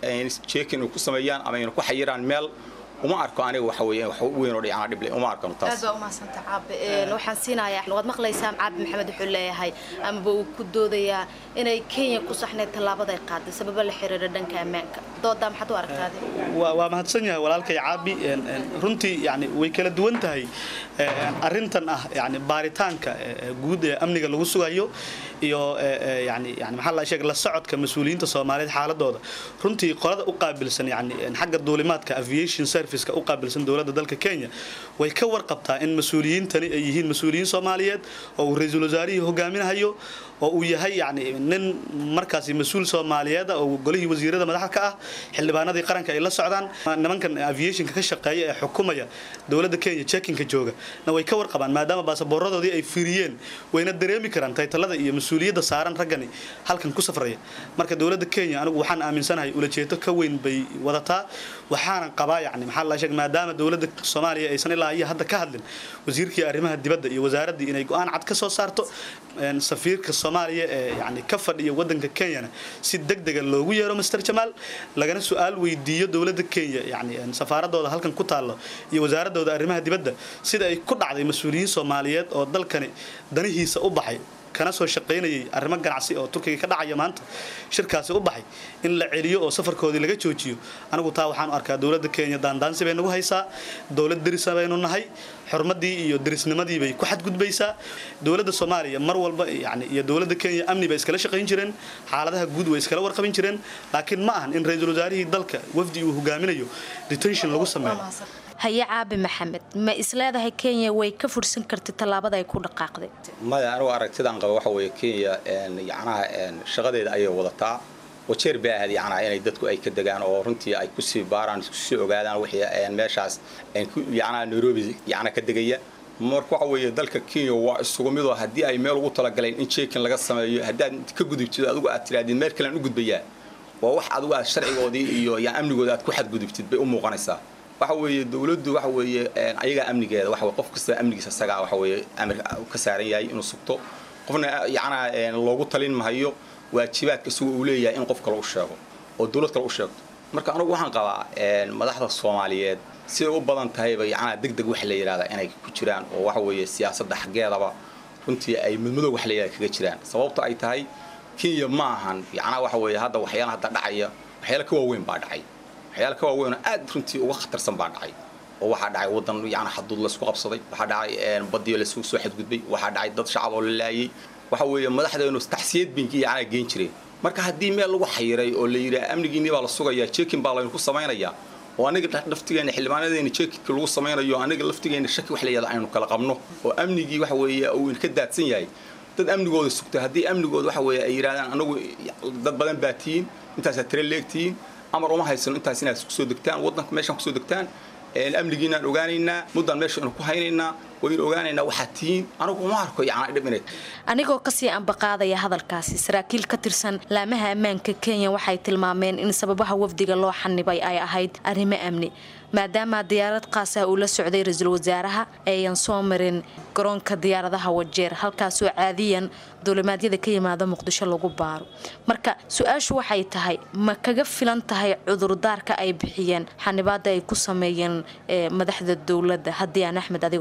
jeekin ku sameeyaan ama aynu ku xayiraan meel uma arko aniga waxa weeye wax weyn oo dhicana dhible uma arkano taas aad baa umahadsanta caabe waxaan siinayaa waad maqlaysaa caabe maxamed wuxuu leeyahay amaba uu ku doodayaa inay kenya ku saxneed tallaabada ay qaaday sababa la xiriira dhanka ammaanka doodaa maxaad u aragtaade waa mahadsan yahay walaalkay caabi runtii yani way kala duwan tahay arrintan ah yani baaritaanka guud ee amniga lagu sugayo iyo yani yani maxaa la sheegay la socodka mas-uuliyiinta soomaaliyeed xaaladooda runtii qolada u qaabilsan yani xagga duulimaadka aviation serviceka u qaabilsan dowladda dalka kenya way ka warqabtaa in mas-uuliyiintani ay yihiin mas-uuliyiin soomaaliyeed oo uu ra-iisul wasaarihii hogaaminahayo oo uu yahay yani nin markaasi mas-uul soomaaliyeed oo golihii wasiirada madaxda ka ah xildhibaanadii qaranka ay la socdaan nimankan aviationka ka shaqeeya ee xukumaya dowladda kenya jekinka jooga na way ka warqabaan maadaama baasaboorradoodii ay firiyeen wayna dareemi karaan taytalada iyo mas-uuliyadda saaran raggani halkan ku safraya marka dowladda kenya anigu waxaan aaminsanahay ulajeedo ka weyn bay wadataa waxaanan qabaa yani maxaa la sheeg maadaama dowladda soomaaliya aysan ilaa iyo hadda ka hadlin wasiirkii arrimaha dibadda iyo wasaaraddii inay go-aan cad ka soo saarto safiirka soomaaliya ee yani ka fadhiya wadanka kenyana si degdega loogu yeero master jamaal lagana su-aal weydiiyo dowladda kenya yani safaaradooda halkan ku taallo iyo wasaaradooda arrimaha dibadda sida ay ku dhacday mas-uuliyiin soomaaliyeed oo dalkani danihiisa u baxay kana soo shaqaynayay arrimo ganacsi oo turkiga ka dhacaya maanta shirkaasi u baxay in la celiyo oo safarkoodii laga joojiyo anigu taa waxaan u arkaa dowladda kenya daandaansi bay nagu haysaa dowlad derisa baynu nahay xurmadii iyo derisnimadii bay ku xadgudbaysaa dowladda soomaaliya mar walba yani iyo dowladda kenya amni bay iskala shaqayn jireen xaaladaha guud way iskala warqabin jireen laakiin ma ahan in ra-iisul wasaarihii dalka wafdi uu hogaaminayo detention lagu sameeyo haye caabi maxamed ma isleedahay kenya way ka fursan kartay tallaabada ay ku dhaqaaqday maya anigu aragtidaan qaba waxa weeye kenya yacnaha shaqadeeda ayay wadataa wajeer bay ahayd yacnaa inay dadku ay ka degaan oo runtii ay kusii baaraan kusii ogaadaan wixii meeshaas yacnaa nairobi yacnaa ka degaya marka waxa weeye dalka kenya waa isugu midoo haddii ay meel ugu talagaleen in jeekin laga sameeyo haddaad ka gudubtid adigu aad tirahdid meel kalean u gudbayaa waa wax adigu aad sharcigoodii iyo yaa amnigooda aad ku xadgudubtid bay u muuqanaysaa waxa weeye dowladdu waxa weeye ayagaa amnigeeda waxa qof kasta amnigiisa isagaa waxa weeye amir ka saaran yahay inuu sugto qofna yacnaa loogu talin mahayo waajibaadka isagu uu leeyahay in qof kale u sheego oo dowlad kale u sheegto marka anigu waxaan qabaa madaxda soomaaliyeed siday u badan tahayba yacnaa deg deg wax la yidhahdaa inay ku jiraan oo waxa weeye siyaasadda xaggeedaba runtii ay mudmadow wax la yidhahda kaga jiraan sababto ay tahay kenya ma ahan yacnaa waxa weeye hadda waxyaala hadda dhacaya waxyaala ka waaweyn baa dhacay waxyaala ka waaweyn oo aad runtii uga khatarsan baa dhacay oo waxaa dhacay wadan yacni xaduud laysku qabsaday waxaa dhacay badiyo laysku soo xadgudbay waxaa dhacay dad shacab oo la laayay waxa weeye madaxdeenu taxsiyad binki yacnaa geen jireen marka haddii meel lagu xayiray oo la yidhaha amnigiinii baa la sugayaa jeekin baa laynu ku samaynayaa oo aniga laftigeena xildhibaanadeena jeekinka lagu samaynayo aniga laftigeena shaki wax la yidhahda aynu kala qabno oo amnigii waxa weeye uu ka daadsan yahay dad amnigooda sugta haddii amnigooda waxa weeye ay yidhahdaan anagu dad badan baa tihiin intaasaa tire leegtihiin amar uma haysano intaas inaad kusoo degtaan waddanka meeshaan kusoo degtaan amnigiinaan ogaanaynaa muddaan meesha inu ku haynaynaa waynu ogaanaynaa waxaad tihiin anigu uma arko yacnaa dhib inay anigoo kasii ambaqaadaya hadalkaasi saraakiil ka tirsan laamaha ammaanka kenya waxay tilmaameen in sababaha wafdiga loo xanibay ay ahayd arrimo amni maadaama diyaarad qaasa uu la socday ra-iisul wasaaraha eeyan soo marin garoonka diyaaradaha wajeer halkaasoo caadiyan duulimaadyada ka yimaada muqdisho lagu baaro marka su-aashu waxay tahay ma kaga filan tahay cudurdaarka ay bixiyeen xanibaada ay ku sameeyeen madaxda dowladda haddii aan axmed adiga ku siiyo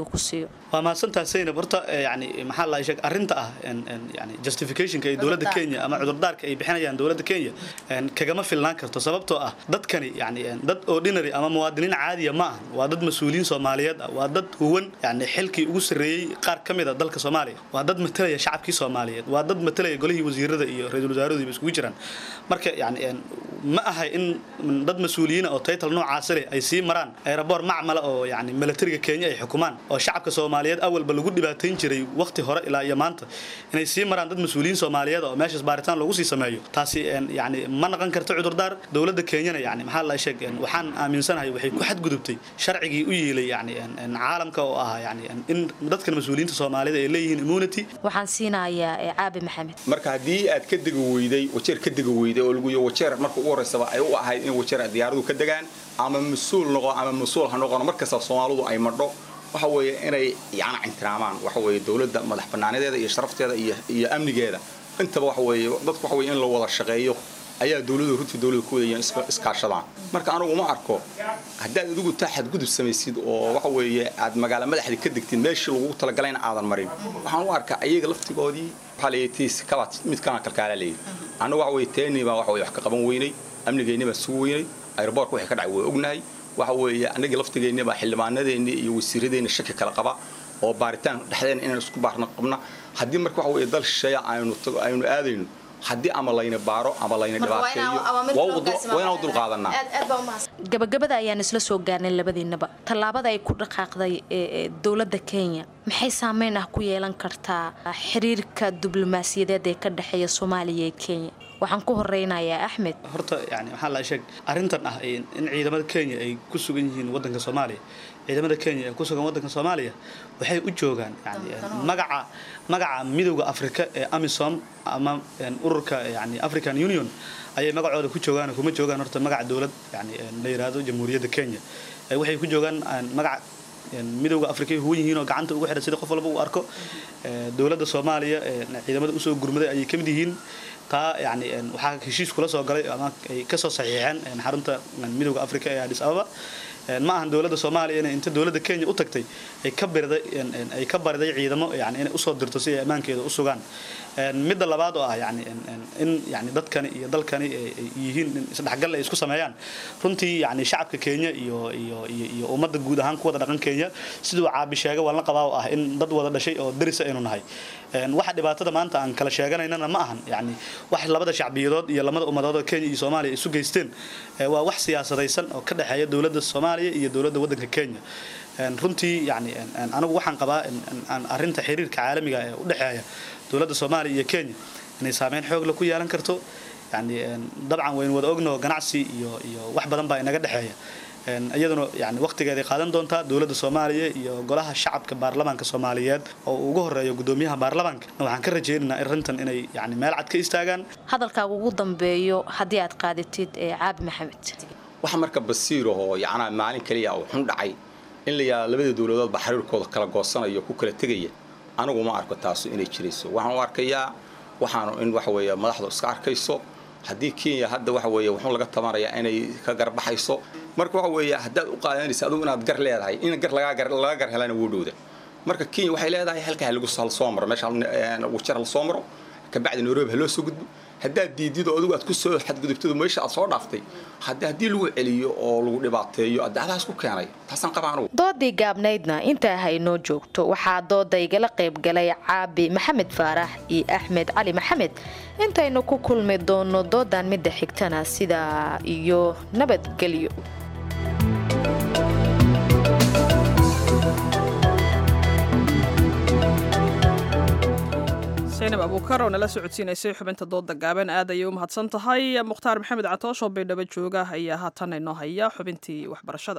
sameeyo waa mahadsantaha saynab horta yani maxaa la sheeg arrinta ah yani justificationka ee dowladda kenya ama cudurdaarka ay bixinayaan dowladda kenya kagama filnaan karto sababtoo ah dadkani yani dad ordinary ama muwaadiniin caadiya ma ahan waa dad mas-uuliyiin soomaaliyeed ah waa dad huwan yani xilkii ugu sarreeyey qaar ka mid a dalka soomaaliya waa dad matalaya shacabkii soomaaliyeed waa dad matalaya golihii wasiirada iyo ra-iisul wasaaraduiba iskugu jiraan marka yani ma aha in dad mas-uuliyiina oo taytal noocaasi leh ay sii maraan aeroboor macmala oo yani milatariga kenya ay xukumaan oo shacabka soomaaliyeed awalba lagu dhibaatayn jiray waqti hore ilaa iyo maanta inay sii maraan dad mas-uuliyiin soomaaliyeed oo meeshaas baaritaan loogu sii sameeyo taasi yani ma naqon karto cudurdaar dowladda kenyana yani maxaa la sheeg waxaan aaminsanahay waxay ku xadgudubtay sharcigii u yeelay yani caalamka oo ahaa yani in dadkan mas-uuliyiinta soomaalida ay leeyihiin immunity waxaan siinayaa caabi maxamed marka haddii aad ka degi weyday wajeer ka degi weyday oo lagu wajeer marka ugu horeysaba ay u ahayd in wajeer diyaaradu ka degaan ama mas-uul noqo ama mas-uul ha noqono markasta soomaalidu ay madho waxa weeye inay yana cintiraamaan waxa weeye dowladda madax bannaanadeeda iyo sharafteeda iyo iyo amnigeeda intaba waxa weeye dadku waxa weeye in la wada shaqeeyo ayaa dowladdu runtii dowladda ku wadayeen iskaashadaan marka anigu ma arko haddaad adigu taa xadgudub samaysid oo waxa weeye aad magaala madaxdii ka degtid meeshii lagu talagalayna aadan marin waxaan u arkaa ayaga laftigoodii waxaa la tiis kala mid kana kalkaala leeyahy annagu waxa weeye teeni baa waxa weye wax ka qaban weynay amnigeenni baa sugu weynay aeroboorka wixii ka dhacay waa ognahay waxa weeye annagii laftigeenni baa xildhibaanadeenni iyo wasiiradeenni shaki kala qaba oo baaritaan dhexdeen inaan isku baarna qabna haddii marka waxa weeye dal shisheeya aynu aynu aadayno haddii ama layna baaro ama layna dhibaateeyo waa inaan u dulqaadanaa gabagabada ayaan isla soo gaarnay labadiinaba tallaabada ay ku dhaqaaqday dowladda kenya maxay saameyn ah ku yeelan kartaa xiriirka diblomaasiyadeed ee ka dhexeeya soomaaliya iyo kenya waxaan ku horeynayaa axmed horta yani maxaa la sheeg arrintan ah in ciidamada kenya ay ku sugan yihiin waddanka soomaaliya ciidamada kenya ee ku sugan waddanka soomaaliya waxay u joogaan yani magaca magaca midowda afrika ee amisom ama ururka yani african union ayay magacooda ku joogaan kuma joogaan horta magaca dowlad yani la yiraahdo jamhuuriyadda kenya waxay ku joogaan magaca midowda afrika huwan yihiin oo gacanta ugu xidhan sida qof walba uu arko dowladda soomaaliya ciidamada usoo gurmaday ayay ka mid yihiin taa yani waxaa heshiis kula soo galay ama ay kasoo saxiixeen xarunta midowda afrika ee adis ababa ma ahan dowladda soomaaliya inay inta dowladda kenya u tagtay ay ka bariday ay ka bariday ciidamo yani inay usoo dirto si ay ammaankeeda u sugaan midda labaad oo ah yani in yani dadkani iyo dalkani ay yihiin in isdhexgal ay isku sameeyaan runtii yani shacabka kenya iyo iyo iyo iyo ummadda guud ahaan ku wada dhaqan kenya siduu caabi sheega waan la qabaa oo ah in dad wada dhashay oo daris aynu nahay waxa dhibaatada maanta aan kala sheeganaynana ma ahan yani wax labada shacbiyadood iyo lamada ummadood oo kenya iyo soomaaliya isu geysteen waa wax siyaasadaysan oo ka dhexeeya dowladda soomaaliya iyo dowladda waddanka kenya runtii yani anigu waxaan qabaa arrinta xiriirka caalamiga ee u dhexeeya dowladda soomaaliya iyo kenya inay saameyn xoog la ku yeelan karto yani dabcan waynu wada ogno ganacsi iyo iyo wax badan baa inaga dhexeeya iyaduna yani waqtigeeday qaadan doontaa dowladda soomaaliya iyo golaha shacabka baarlamaanka soomaaliyeed oo ugu horeeyo gudoomiyaha baarlamaanka waxaan ka rajaynaynaa arrintan inay yani meel cad ka istaagaan hadalkaaga ugu dambeeyo haddii aad qaadatid caabi maxamed waxa marka basiirahoo yacnaa maalin kaliya uu xun dhacay in la yidhahdo labada dowladood baa xiriirkooda kala goosanayo ku kala tegaya anigu ma arko taasu inay jirayso waxaan u arkayaa waxaanu in waxa weeye madaxdu iska arkayso haddii kenya hadda waxa weeye wuxuu laga tabanayaa inay ka garbaxayso marka waxa weeye haddaad u qaadanaysa adigu inaad gar leedahay in gar laga gar helana wuu dhowda marka kenya waxay leedahay halkaa lagu soo maro meesha wajar la soo maro kabacdi nairobi ha loo soo gudbo haddaad diidido adigu aad ku soo xadgudubtado meesha aad soo dhaaftay haddii lagu celiyo oo lagu dhibaateeyo adaadaas ku keenay taasaan qabaa anugu doodii gaabnaydna intaa haynoo joogto waxaa dooda igala qayb galay caabi maxamed faarax iyo axmed cali maxamed intaynu ku kulmi doono doodan midda xigtana sidaa iyo nabadgelyo saynab abuukar oo nala socodsiinaysay xubinta dooda gaaban aad ayay u mahadsan tahay mukhtaar maxamed catoosh oo baydhabo jooga ayaa haatan inoo haya xubintii waxbarashada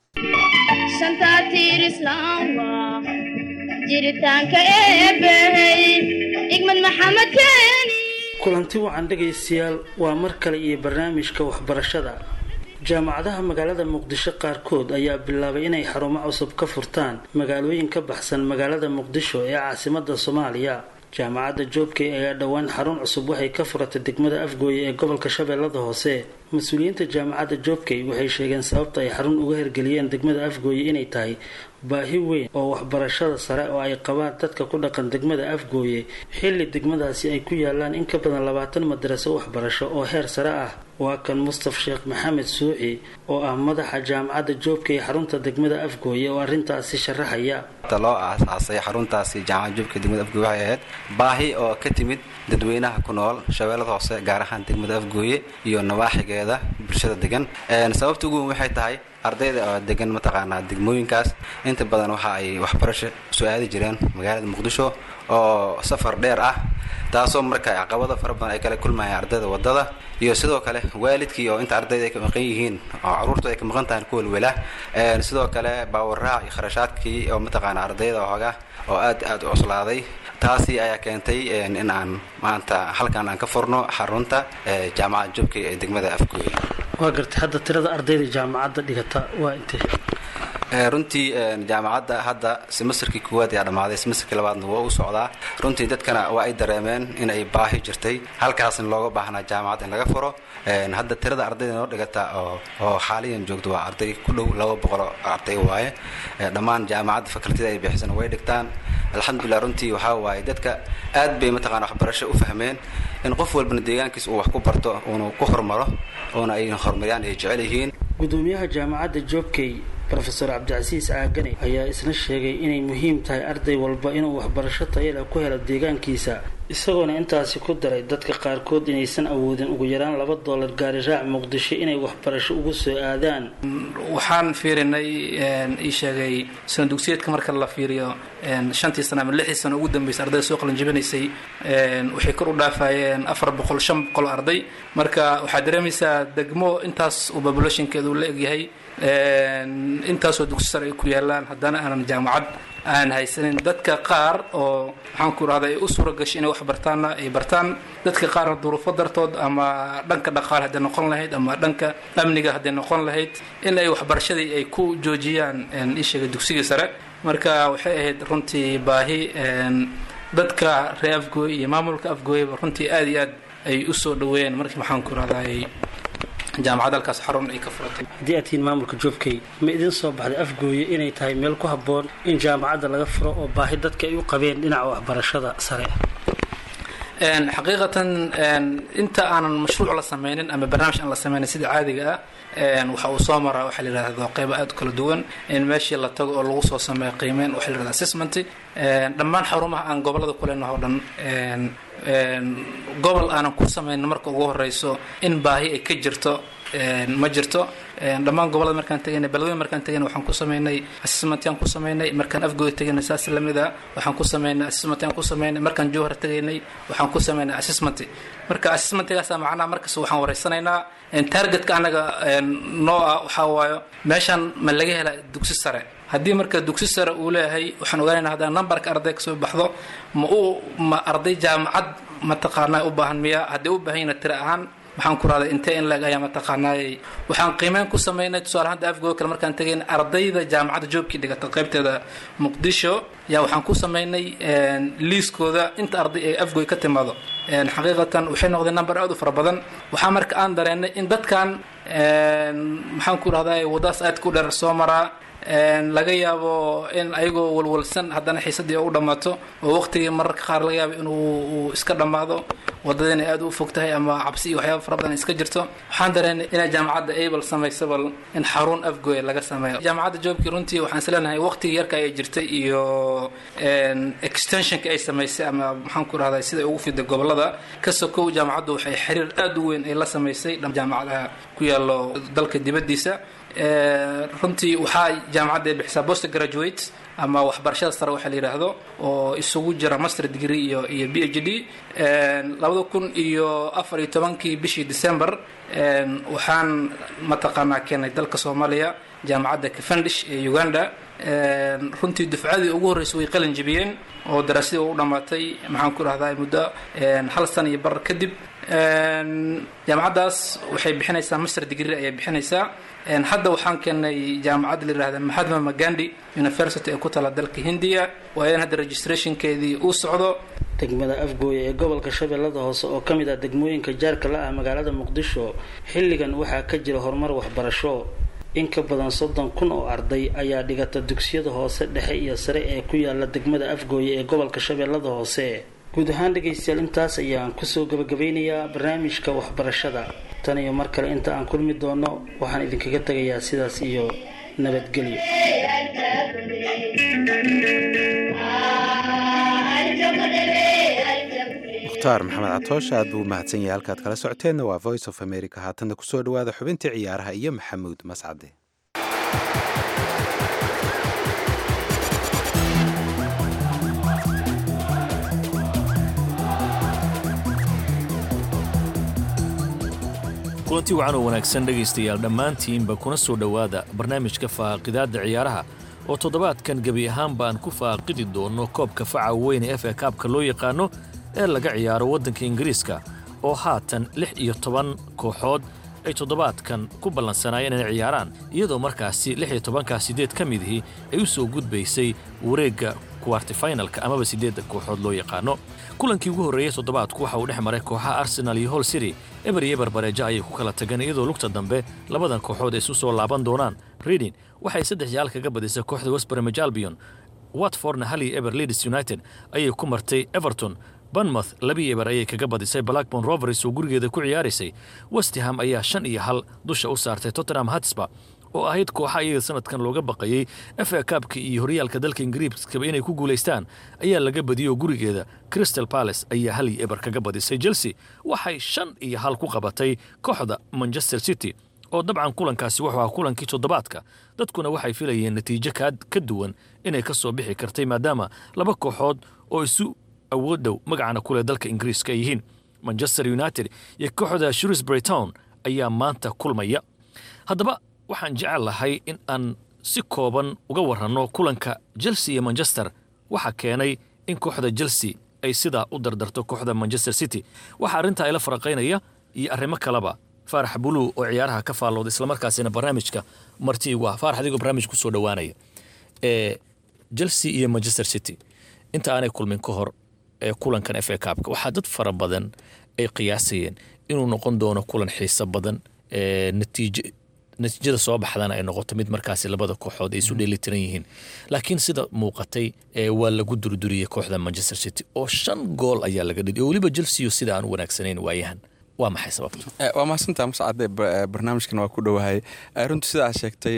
jiritaanka eebbahey igmad maxamed keeni kulanti wacan dhegaystayaal waa mar kale iyo barnaamijka waxbarashada jaamacadaha magaalada muqdisho qaarkood ayaa bilaabay inay xarumo cusub ka furtaan magaalooyin ka baxsan magaalada muqdisho ee caasimada soomaaliya jaamacadda joobkey ayaa dhowaan xarun cusub waxay ka furatay degmada afgooye ee gobolka shabeellada hoose mas-uuliyiinta jaamacadda joobkey waxay sheegeen sababta ay xarun uga hirgeliyeen degmada afgooye inay tahay baahi weyn oo waxbarashada sare oo ay qabaan dadka ku dhaqan degmada afgooye xilli degmadaasi ay ku yaalaan in ka badan labaatan madaraso waxbarasho oo heer sare ah waa kan mustaf sheekh maxamed suuci oo ah madaxa jaamacadda joobka ee xarunta degmada afgooye oo arrintaasi sharaxaya loo aasaasay xaruntaasi jaamacadda joobka degmada afgooye waxay ahayd baahi oo ka timid dadweynaha ku nool shabeellada hoose gaar ahaan degmada afgooye iyo nawaaxigeeda bulshada degan sababta ugu weyn waxay tahay ardayda oo degan mataqaanaa degmooyinkaas inta badan waxa ay waxbarasho soo aadi jireen magaalada muqdisho oo safar dheer ah taasoo marka caqabado fara badan ay kala kulmayaan ardayda wadada iyo sidoo kale waalidkii oo inta ardayda ay ka maqan yihiin oo caruurtu ay ka maqan tahay ku welwela sidoo kale baawaraac iyo kharashaadkii oo mataqaana ardayda hooga oo aad aad u cuslaaday taasi ayaa keentay in aan maanta halkan aan ka furno xarunta jaamacadda jubka ee degmada afgooye waa gartay hadda tirada ardayda jaamacadda dhigata waa intee runtii jaamacadda hadda semesterkii koowaad ayaa dhammaaday semesterkii labaadna waa u socdaa runtii dadkana waa ay dareemeen in ay baahi jirtay halkaasna looga baahnaa jaamacad in laga furo hadda tirada ardayda noo dhigata oo xaaliyan joogto waa arday ku dhow laba boqoloo arday waaye dhammaan jaamacadda fakultida ay bixisana way dhigtaan alxamdulilah runtii waxaa waaye dadka aad bay mataqana waxbarasho u fahmeen in qof walbana deegaankiisa uu wax ku barto uuna ku hormaro oona ay horumariyaan ay jecel yihiin gudoomiyaha jaamacadda joobkey rofeor cabdicasiis caagane ayaa isna sheegay inay muhiim tahay arday walba inuu waxbarasho tayala ku helo deegaankiisa isagoona intaasi ku daray dadka qaarkood inaysan awoodin ugu yaraan laba doolar gaari raac muqdisho inay waxbarasho ugu soo aadaan waxaan fiirinay ii sheegay sano dugsiyeedka marka la fiiriyo shantii sano ama lixdii sano ugu dambeysay ardayda soo qalanjibinaysay waxay kor u dhaafayeen afar boqol shan boqol arday marka waxaad dareemaysaa degmo intaas uu populationkeedu la egyahay intaasoo dugsi sare ay ku yaalaan haddana aanan jaamacad aan haysanin dadka qaar oo maxaan ku rahda ay u suura gashay inay wax bartaanna ay bartaan dadka qaarna duruufo dartood ama dhanka dhaqaale hadday noqon lahayd ama dhanka amniga hadday noqon lahayd in ay waxbarashadii ay ku joojiyaan isheega dugsigii sare marka waxay ahayd runtii baahi dadka reer afgooy iyo maamulka afgooyaba runtii aada iyo aad ay u soo dhaweeyeen markii maxaan ku rahday jaamacad halkaas xarun ay ka furatay haddii aad tihiin maamulka joobkay ma idin soo baxday afgooye inay tahay meel ku habboon in jaamacadda laga furo oo baahi dadka ay u qabeen dhinaca waxbarashada sare xaqiiqatan inta aanan mashruuc la sameynin ama barnaamij aan la sameynin sida caadiga ah waxa uu soo maraa waxaa la yidhahda qeybo aad u kala duwan in meeshii la tago oo lagu soo sameeyo qiimeyn waxaa la yidhahda assessment dhammaan xarumaha aan gobolada ku leenaho o dhan gobol aanan ku sameynin marka ugu horeyso in baahi ay ka jirto ma jirto dhammaan gobolada markaan tegaynay beledweyne markaan tegaynay waxaan ku sameynay assessmentyaan ku sameynay markaan afgooda tegaynay saas lamid a waxaan ku sameynay assessmentyaan ku sameynay markaan jowhar tegaynay waxaan ku sameynay assessment marka assessmentgaasa macnaha markasta waxaan wareysanaynaa targetka anaga noo ah waxaa waayo meeshaan ma laga hela dugsi sare haddii marka dugsi sare uu leeyahay waxaan ogaanaynaa haddana numberka arday kasoo baxdo ma u ma arday jaamacad mataqaanaa u baahan miya haddii u baahan yana tira ahaan maxaan ku rahday intee in leeg ayaa mataqaanaayay waxaan qiimeyn ku sameynay tusaale hadda afgooda kale markaan tegayn ardayda jaamacadda joobkii dhigata qaybteeda muqdisho yaa waxaan ku sameynay liiskooda inta arday ee afgooy ka timaado xaqiiqatan waxay noqdeen number aad u fara badan waxaa marka aan dareennay in dadkan maxaan ku rahday waddaas aad ku dheer soo maraa laga yaabo in ayagoo walwalsan haddana xiisadii u dhammaato oo waqtigii mararka qaar laga yaabo inuu iska dhammaado wadadina aad u fog tahay ama cabsi iyo waxyaaba fara badan iska jirto waxaan dareennay inay jaamacadda able samayso bal in xarun afgooya laga sameeyo jaamacadda joobkii runtii waxaan isleenahay waqtigii yarka ay jirtay iyo extensionka ay samaysay ama maxaan ku rahday sida ugu fiday gobolada ka sokow jaamacaddu waxay xiriir aad u weyn ay la samaysay jaamacadaha ku yaalo dalka dibaddiisa runtii waxaa jaamacadda ay bixisaa post graduate ama waxbarashada sare waxaa la yidhaahdo oo isugu jira master degree iyo iyo b h d labada kun iyo afar iyo tobankii bishii december waxaan mataqaanaa keenay dalka soomaaliya jaamacadda cavendish ee uganda runtii dufcadii ugu horreysay way qalin jebiyeen oo daraasadii u dhammaatay maxaan ku dhahdaa muddo hal sana iyo bar kadib jaamacaddaas waxay bixinaysaa master degree ayay bixinaysaa hadda waxaan keenay jaamacadda la yihahda mahatma magandi university ee ku tala dalka hindiya waayan hadda registrationkeedii uu socdo degmada afgooye ee gobolka shabeellada hoose oo ka mid ah degmooyinka jaarka la ah magaalada muqdisho xilligan waxaa ka jira horumar waxbarasho in ka badan soddon kun oo arday ayaa dhigata dugsiyada hoose dhexe iyo sare ee ku yaala degmada afgooye ee gobolka shabeellada hoose guud ahaan dhegaystayaal intaas ayaan kusoo gabagabeynayaa barnaamijka waxbarashada tan iyo mar kale inta aan kulmi doono waxaan idinkaga tegayaa sidaas iyo nabadgelyo mukhtaar maxamed catoosh aad buu u mahadsan yahay halkaad kala socoteenna waa voice of america haatanna kusoo dhowaada xubintii ciyaaraha iyo maxamuud mascade kulanti wacan oo wanaagsan dhegaystayaal dhammaantiinba kuna soo dhowaada barnaamijka faaqidaadda ciyaaraha oo toddobaadkan gebi ahaanba aan ku faaqidi doonno koobka faca weyne f a kaabka loo yaqaano ee laga ciyaaro waddanka ingiriiska oo haatan lix iyo toban kooxood ay toddobaadkan ku ballansanaayeen inay ciyaaraan iyadoo markaasi lix iyo tobankaa siddeed ka midihii ay u soo gudbaysay wareegga kuwartifinalka amaba siddeedda kooxood loo yaqaano kulankii ugu horreeyey toddobaadku waxa uu dhex maray kooxaha arsenal iyo hol city eber iyo eber bareejo ayay ku kala tageen iyadoo lugta dambe labadan kooxood ay isu soo laaban doonaan reading waxay saddex yaal kaga badisay kooxda westbromage albion watfordna hal iyo eber leeds united ayay ku martay everton banmouth labii eber ayay kaga badisay blackborn rovers oo gurigeeda ku ciyaaraysay westham ayaa shan iyo hal dusha u saartay tottenham hatsba oo ahayd kooxa iyaga sanadkan looga baqayey f a kaabka iyo horyaalka dalka ingiriiskaba inay ku guulaystaan ayaa laga badiyey oo gurigeeda crystal palace ayaa hal iyo eber kaga badisay chelsea waxay shan iyo hal ku qabatay kooxda manchester city oo dabcan kulankaasi wuxuu ahaa kulankii toddobaadka dadkuna waxay filayeen natiijo ka duwan inay ka soo bixi kartay maadaama laba kooxood oo isu awood dhow magacana kuleh dalka ingiriiska ay yihiin manchester united iyo kooxda shrewsbury town ayaa maanta kulmaya haddaba waxaan jecel lahay in aan si kooban uga waranno kulanka chelsea iyo manchester waxaa keenay in kooxda chelsea ay sidaa u dardarto kooxda manchester city waxaa arrintaa ila faraqaynaya iyo arrimo kaleba faarax buluu oo ciyaaraha ka faallooda islamarkaasina barnaamijka marti igu ah faarax adigoo barnaamij kusoo dhowaanaya ee chelsea iyo manchester city inta aanay kulmin ka hor ee kulankan f a kaabka waxaa dad fara badan ay qiyaasayeen inuu noqon doono kulan xiiso badan ee natiijo natiijada soo baxdana ay noqoto mid markaasi labada kooxood ay isu dheelitiran yihiin laakiin sida muuqatay waa lagu durduriyey kooxda manchester city oo shan gool ayaa laga dhidi oo weliba chelsea sida aan u wanaagsanayn waayahan waa maxay sababtu waa mahadsantaa mascade barnaamijkan waa ku dhowahay runtii sidaa sheegtay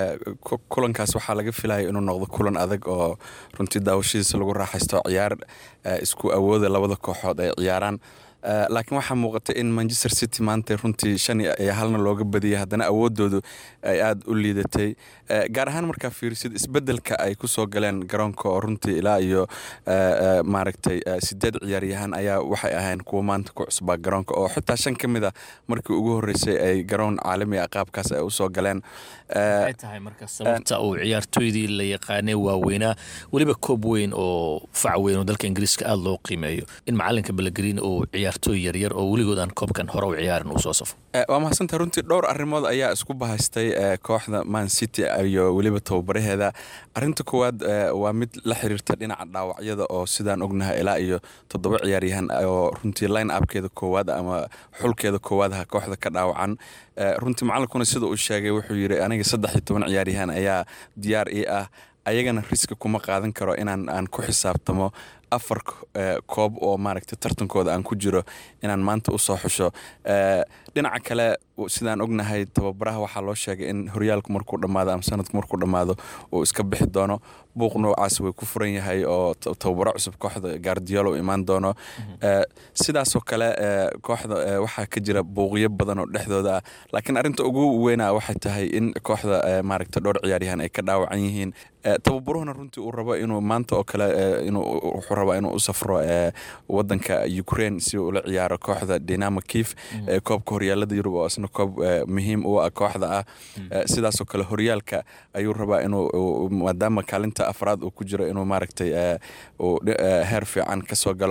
kulankaas waxaa laga filaya inuu noqdo kulan adag oo runtii daawashadiisa lagu raaxaysto ciyaar isku awooda labada kooxood ay ciyaaraan laakiin waxaa muuqata in manchester city maanta runtii shan iyo halna looga badiyay haddana awoodoodu ay aada u liidatay gaar ahaan markaa fiirisid isbedelka ay kusoo galeen garoonka oo runtii ilaa iyo maaragtay sideed ciyaaryahaan ayaa waxay ahayn kuwa maanta ku cusbaa garoonka oo xitaa shan ka mid a markii ugu horreysay ay garoon caalami ah qaabkaas ay usoo galeen maxay tahay marka sababta uu ciyaartooydii la yaqaanay waaweynaa weliba koob weyn oo fac weyn oo dalka ingiriiska aada loo qiimeeyo in macalinka balagreen uu ciyaartooy yaryar oo weligood aan koobkan hore u ciyaarin uu soo safo waa mahadsantaha runtii dhowr arrimood ayaa isku bahaystay kooxda man city iyo weliba tababaraheeda arinta koowaad waa mid la xiriirta dhinaca dhaawacyada oo sidaan ognahay ilaa iyo toddoba ciyaaryahan oo runtii line upkeeda koowaad ama xulkeeda koowaadaha kooxda ka dhaawacan runtii macalinkuna sida uu sheegay wuxuu yidhi aniga saddex iyo toban ciyaaryahan ayaa diyaar ii ah ayagana riski kuma qaadan karo inaan aan ku xisaabtamo afar koob oo maaragtay tartankooda aan ku jiro inaan maanta usoo xusho dhinaca kale sidaan ognahay tababaraha waxaa loo sheegay in horyaalku markuu dhammaado ama sanadku markuu dhammaado uu iska bixi doono buuq noocaas way ku furan yahay oo tababaro cusub kooxda gaardiyoolo u imaan doono sidaasoo kale kooxda waxaa ka jira buuqyo badan oo dhexdooda ah laakiin arrinta ugu weyna waxay tahay in kooxda maaragtay dhowr ciyaaryahan ay ka dhaawacan yihiin tababaruhuna runtii uu rabo inuu maanta oo kale wuxuu rabaa inuu u safro wadanka ukraine si uu ula ciyaaro kooxda dinamo kif koobka horyaalada yurub oo isna koob muhiim u ah kooxda ah sidaasoo kale horyaalka ayuu rabaa inuu maadaama kaalinta afraad uu ku jiro inuu maaragtay heer fiican kasoo galo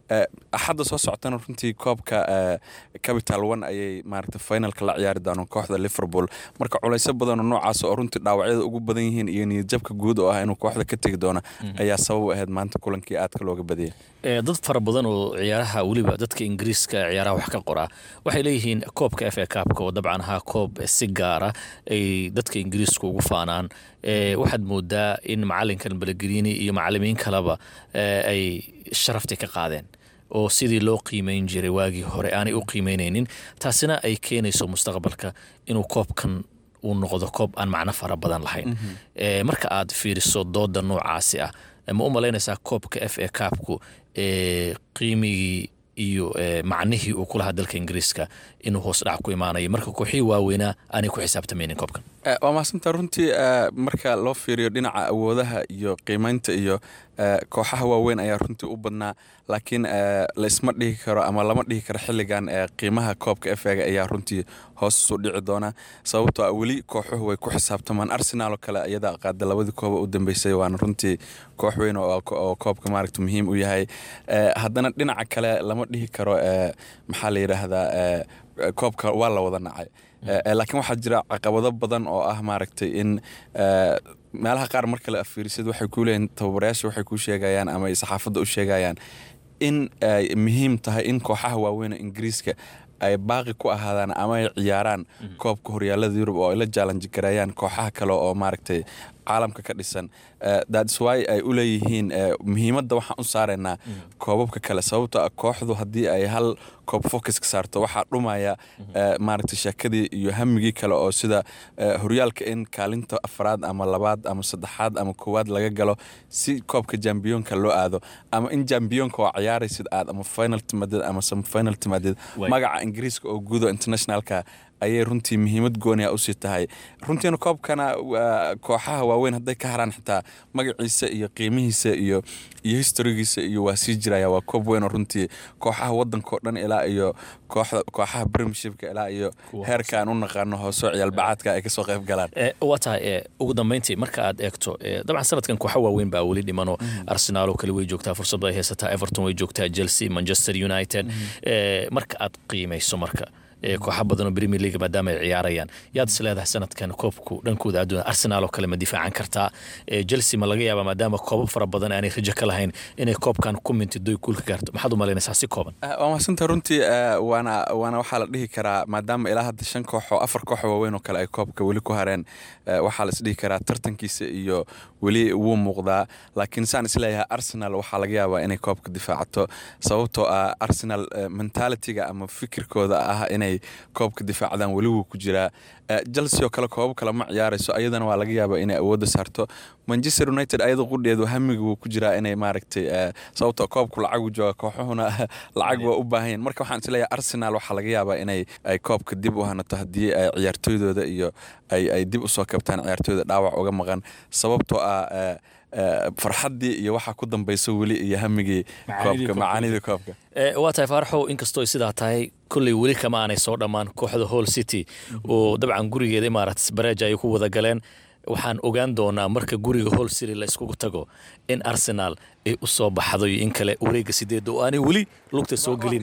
Eh, axadda soo socotana runtii koobka eh, capital one ayay maaragta finalka la ciyaari doonaan kooxda liverpool marka culayso badan oo noocaas oo runtii dhaawacyada ugu badan yihiin iyo niyadjabka guud oo ah inuu kooxda ka tegi doona ayaa sabab u ahayd maanta kulankii aadka looga badiyay Ee, dad fara badan oo ciyaaraha weliba dadka ingiriiska ciyaaraha wax ka qoraa waxay leeyihiin koobka f a kaabka oo dabcan ahaa koob si gaara ay dadka ingiriiska ugu faanaan Ee, waxaad moodaa in macalinkan belegelini iyo macalimiin kaleba ee, ay sharafti ka qaadeen oo sidii loo qiimeyn jiray waagii hore aanay u qiimeyneynin taasina ay keenayso mustaqbalka inuu koobkan uu noqdo koob aan macno fara badan lahayn Ee, marka aad fiiriso dooda noocaasi ah ma u malaynaysaa koobka f a kaabku ee qiimigii iyo ee, macnihii uu ku lahaa dalka ingiriiska inuu hoos dhac ku imaanayo marka kooxihii waaweynaa aanay ku xisaabtamaynin koobkan Eh, waa mahadsantaa runtii eh, marka loo fiiriyo dhinaca awoodaha iyo qiimeynta iyo eh, kooxaha waaweyn ayaa runtii u badnaa laakiin eh, laisma dhihi karo ama lama dhihi karo xilligan eh, qiimaha koobka efega ayaa runtii hoos usu dhici doona sababtoo ah weli kooxuhu way ku xisaabtamaan arsenal oo kale iyada qaada labadii kooba u dambeysay waana runtii koox weyn oo oo koobka maaragta muhiim u yahay Eh, haddana dhinaca kale lama dhihi karo eh, maxaa la yidhaahdaa eh, koobka waa la wada nacay Eh, eh, laakiin waxaa jira caqabado badan oo ah maaragtay in eh, meelaha qaar marka la afiirisid waxay ku leeyihin tababarayaasha waxay ku sheegayaan ama ay saxaafadda u sheegayaan in ay muhiim tahay in kooxaha waaweyn ee ingiriiska ay baaqi ku ahaadaan ama ay ciyaaraan koobka horyaalada yurub oo ay la jaalanji gareeyaan kooxaha kale oo maaragtay caalamka ka dhisan Eh, that's why ay u leeyihiin eh, muhiimadda waxaan u saaraynaa koobabka kale sababtoo ah kooxdu haddii ay hal koob focus ka saarto waxaa dhumaya eh, maaragtay sheekadii iyo hamigii kale oo sida eh, horyaalka in kaalinta afraad ama labaad ama saddexaad ama koowaad laga galo si koobka jambiyoonka loo aado ama in jambiyoonka oo ciyaaraysid aad ama final timaadid ama semifinal timaadid Waay. magaca ingiriiska oo gudo internationalka ayay runtii muhiimad gooniya usii tahay runtiina koobkana waa kooxaha waaweyn hadday ka haraan xitaa magaciisa iyo qiimihiisa iyo iyo historigiisa iyo waa sii jiraya waa koob weyn oo runtii kooxaha wadanka oo dhan ilaa iyo kooxda kooxaha premiershipka ilaa iyo heerka aan u naqaano hoosoo ciyaalbacaadka ay kasoo qayb galaan Eh, waa tahay eh, ugu dambeyntii marka aad eegto eh, dabcan sanadkan kooxa waaweyn baa weli dhimanoo arsenaal oo kale way joogtaa fursad ay haysataa everton way joogtaa chelsea manchester united Eh, marka aad qiimayso marka eh, kooxa badan oo premier league maadaama ay ciyaarayaan yaad is leedahay sanadkan koobku dhankooda adduuna arsenaal oo kale ma difaacan kartaa Eh, chelsea ma laga yaabaa maadaama koobab fara badan aanay rajo ka lahayn inay koobkan ku mintido kuul ka gaarto maxaad u malaynaysaa si kooban Eh, waa mahadsantaha runtii eh, waana waana waxaa la dhihi karaa maadaama ilaa hadda shan koox oo afar koox oo waaweyn oo kale ay koobka weli ku hareen eh, waxaa la isdhihi karaa tartankiisa iyo weli wuu muuqdaa laakiin saan isleeyahay arsenal waxaa laga yaabaa inay koobka difaacato sababtoo ah arsenal eh, mentalitiga ama fikirkooda ah inay koobka difaacdaan weli wuu ku jiraa Eh, chelsea oo kale koobab kale ma ciyaarayso ayadana waa laga yaabaa inay awoodda saarto manchester united ayada qudheedu hamiga wuu ku jiraa inay maaragtay eh, sababtoo koobku lacagu jooga kooxuhuna lacag waa u baahan yihin marka waxaan isleeyahay arsenal waxaa laga yaabaa inay ay koobka dib u hanato haddii ay ciyaartooydooda iyo ay ay dib usoo kabtaan ciyaartooyda dhaawac uga maqan sababtoo ah eh, eh, farxaddii iyo waxaa ku dambayso weli iyo hamigii Macaanidii koobka koobka. macaanidii koobka Eh, waa tahay faaraxow inkastoo ay sidaa tahay kolley weli kama aanay soo dhammaan kooxda hall city oo dabcan gurigeeda imaarates bareja ay ku wada galeen waxaan ogaan doonaa marka guriga hall city la iskugu tago in arsenal ay u soo baxdo iyo in kale wareega sideedda oo aanay weli lugta soo gelin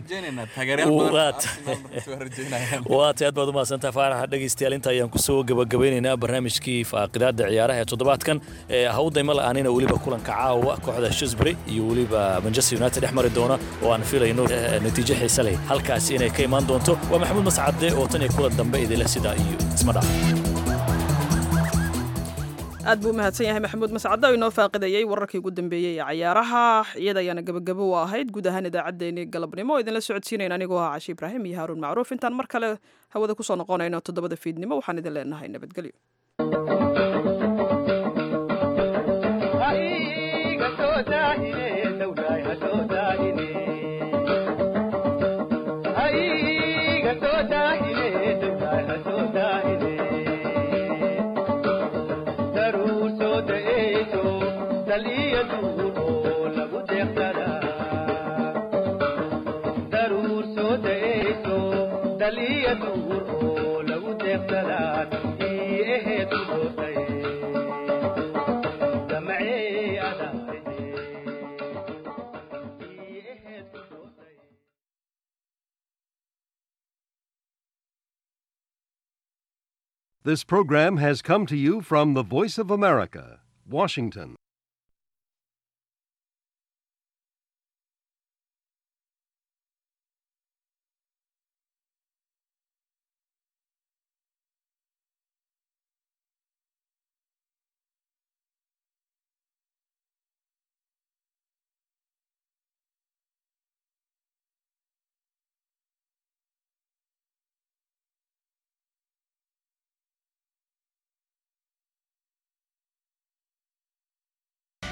waa tay aad baad umahadsantaha faaraxa dhegaystayaal inta ayaan kusoo gabagabaynaynaa barnaamijkii faaqidaada ciyaaraha ee toddobaadkan ee hawdayma la-aanina weliba kulanka caawa kooxda shisbury iyo weliba manchester united dhex mari doona oo aan filayno eh, natiijo xiise leh halkaasi inay ka imaan doonto waa maxamuud mascade oo tan iyo kulan dambe idinleh sidaa iyo isma dhac aad buu u mahadsan yahay maxamuud mascade oo inoo faaqidayey wararkii ugu dambeeyey ee cayaaraha iyada ayaana gabagabo u ahayd guud ahaan idaacaddeenii galabnimo oo idinla socodsiinayn anigoo ah cashi ibraahim iyo haaruun macruuf intaan mar kale hawada kusoo noqonayno toddobada fiidnimo waxaan idin leenahay nabadgelyo Thank you. This program has come to you from the Voice of America, Washington.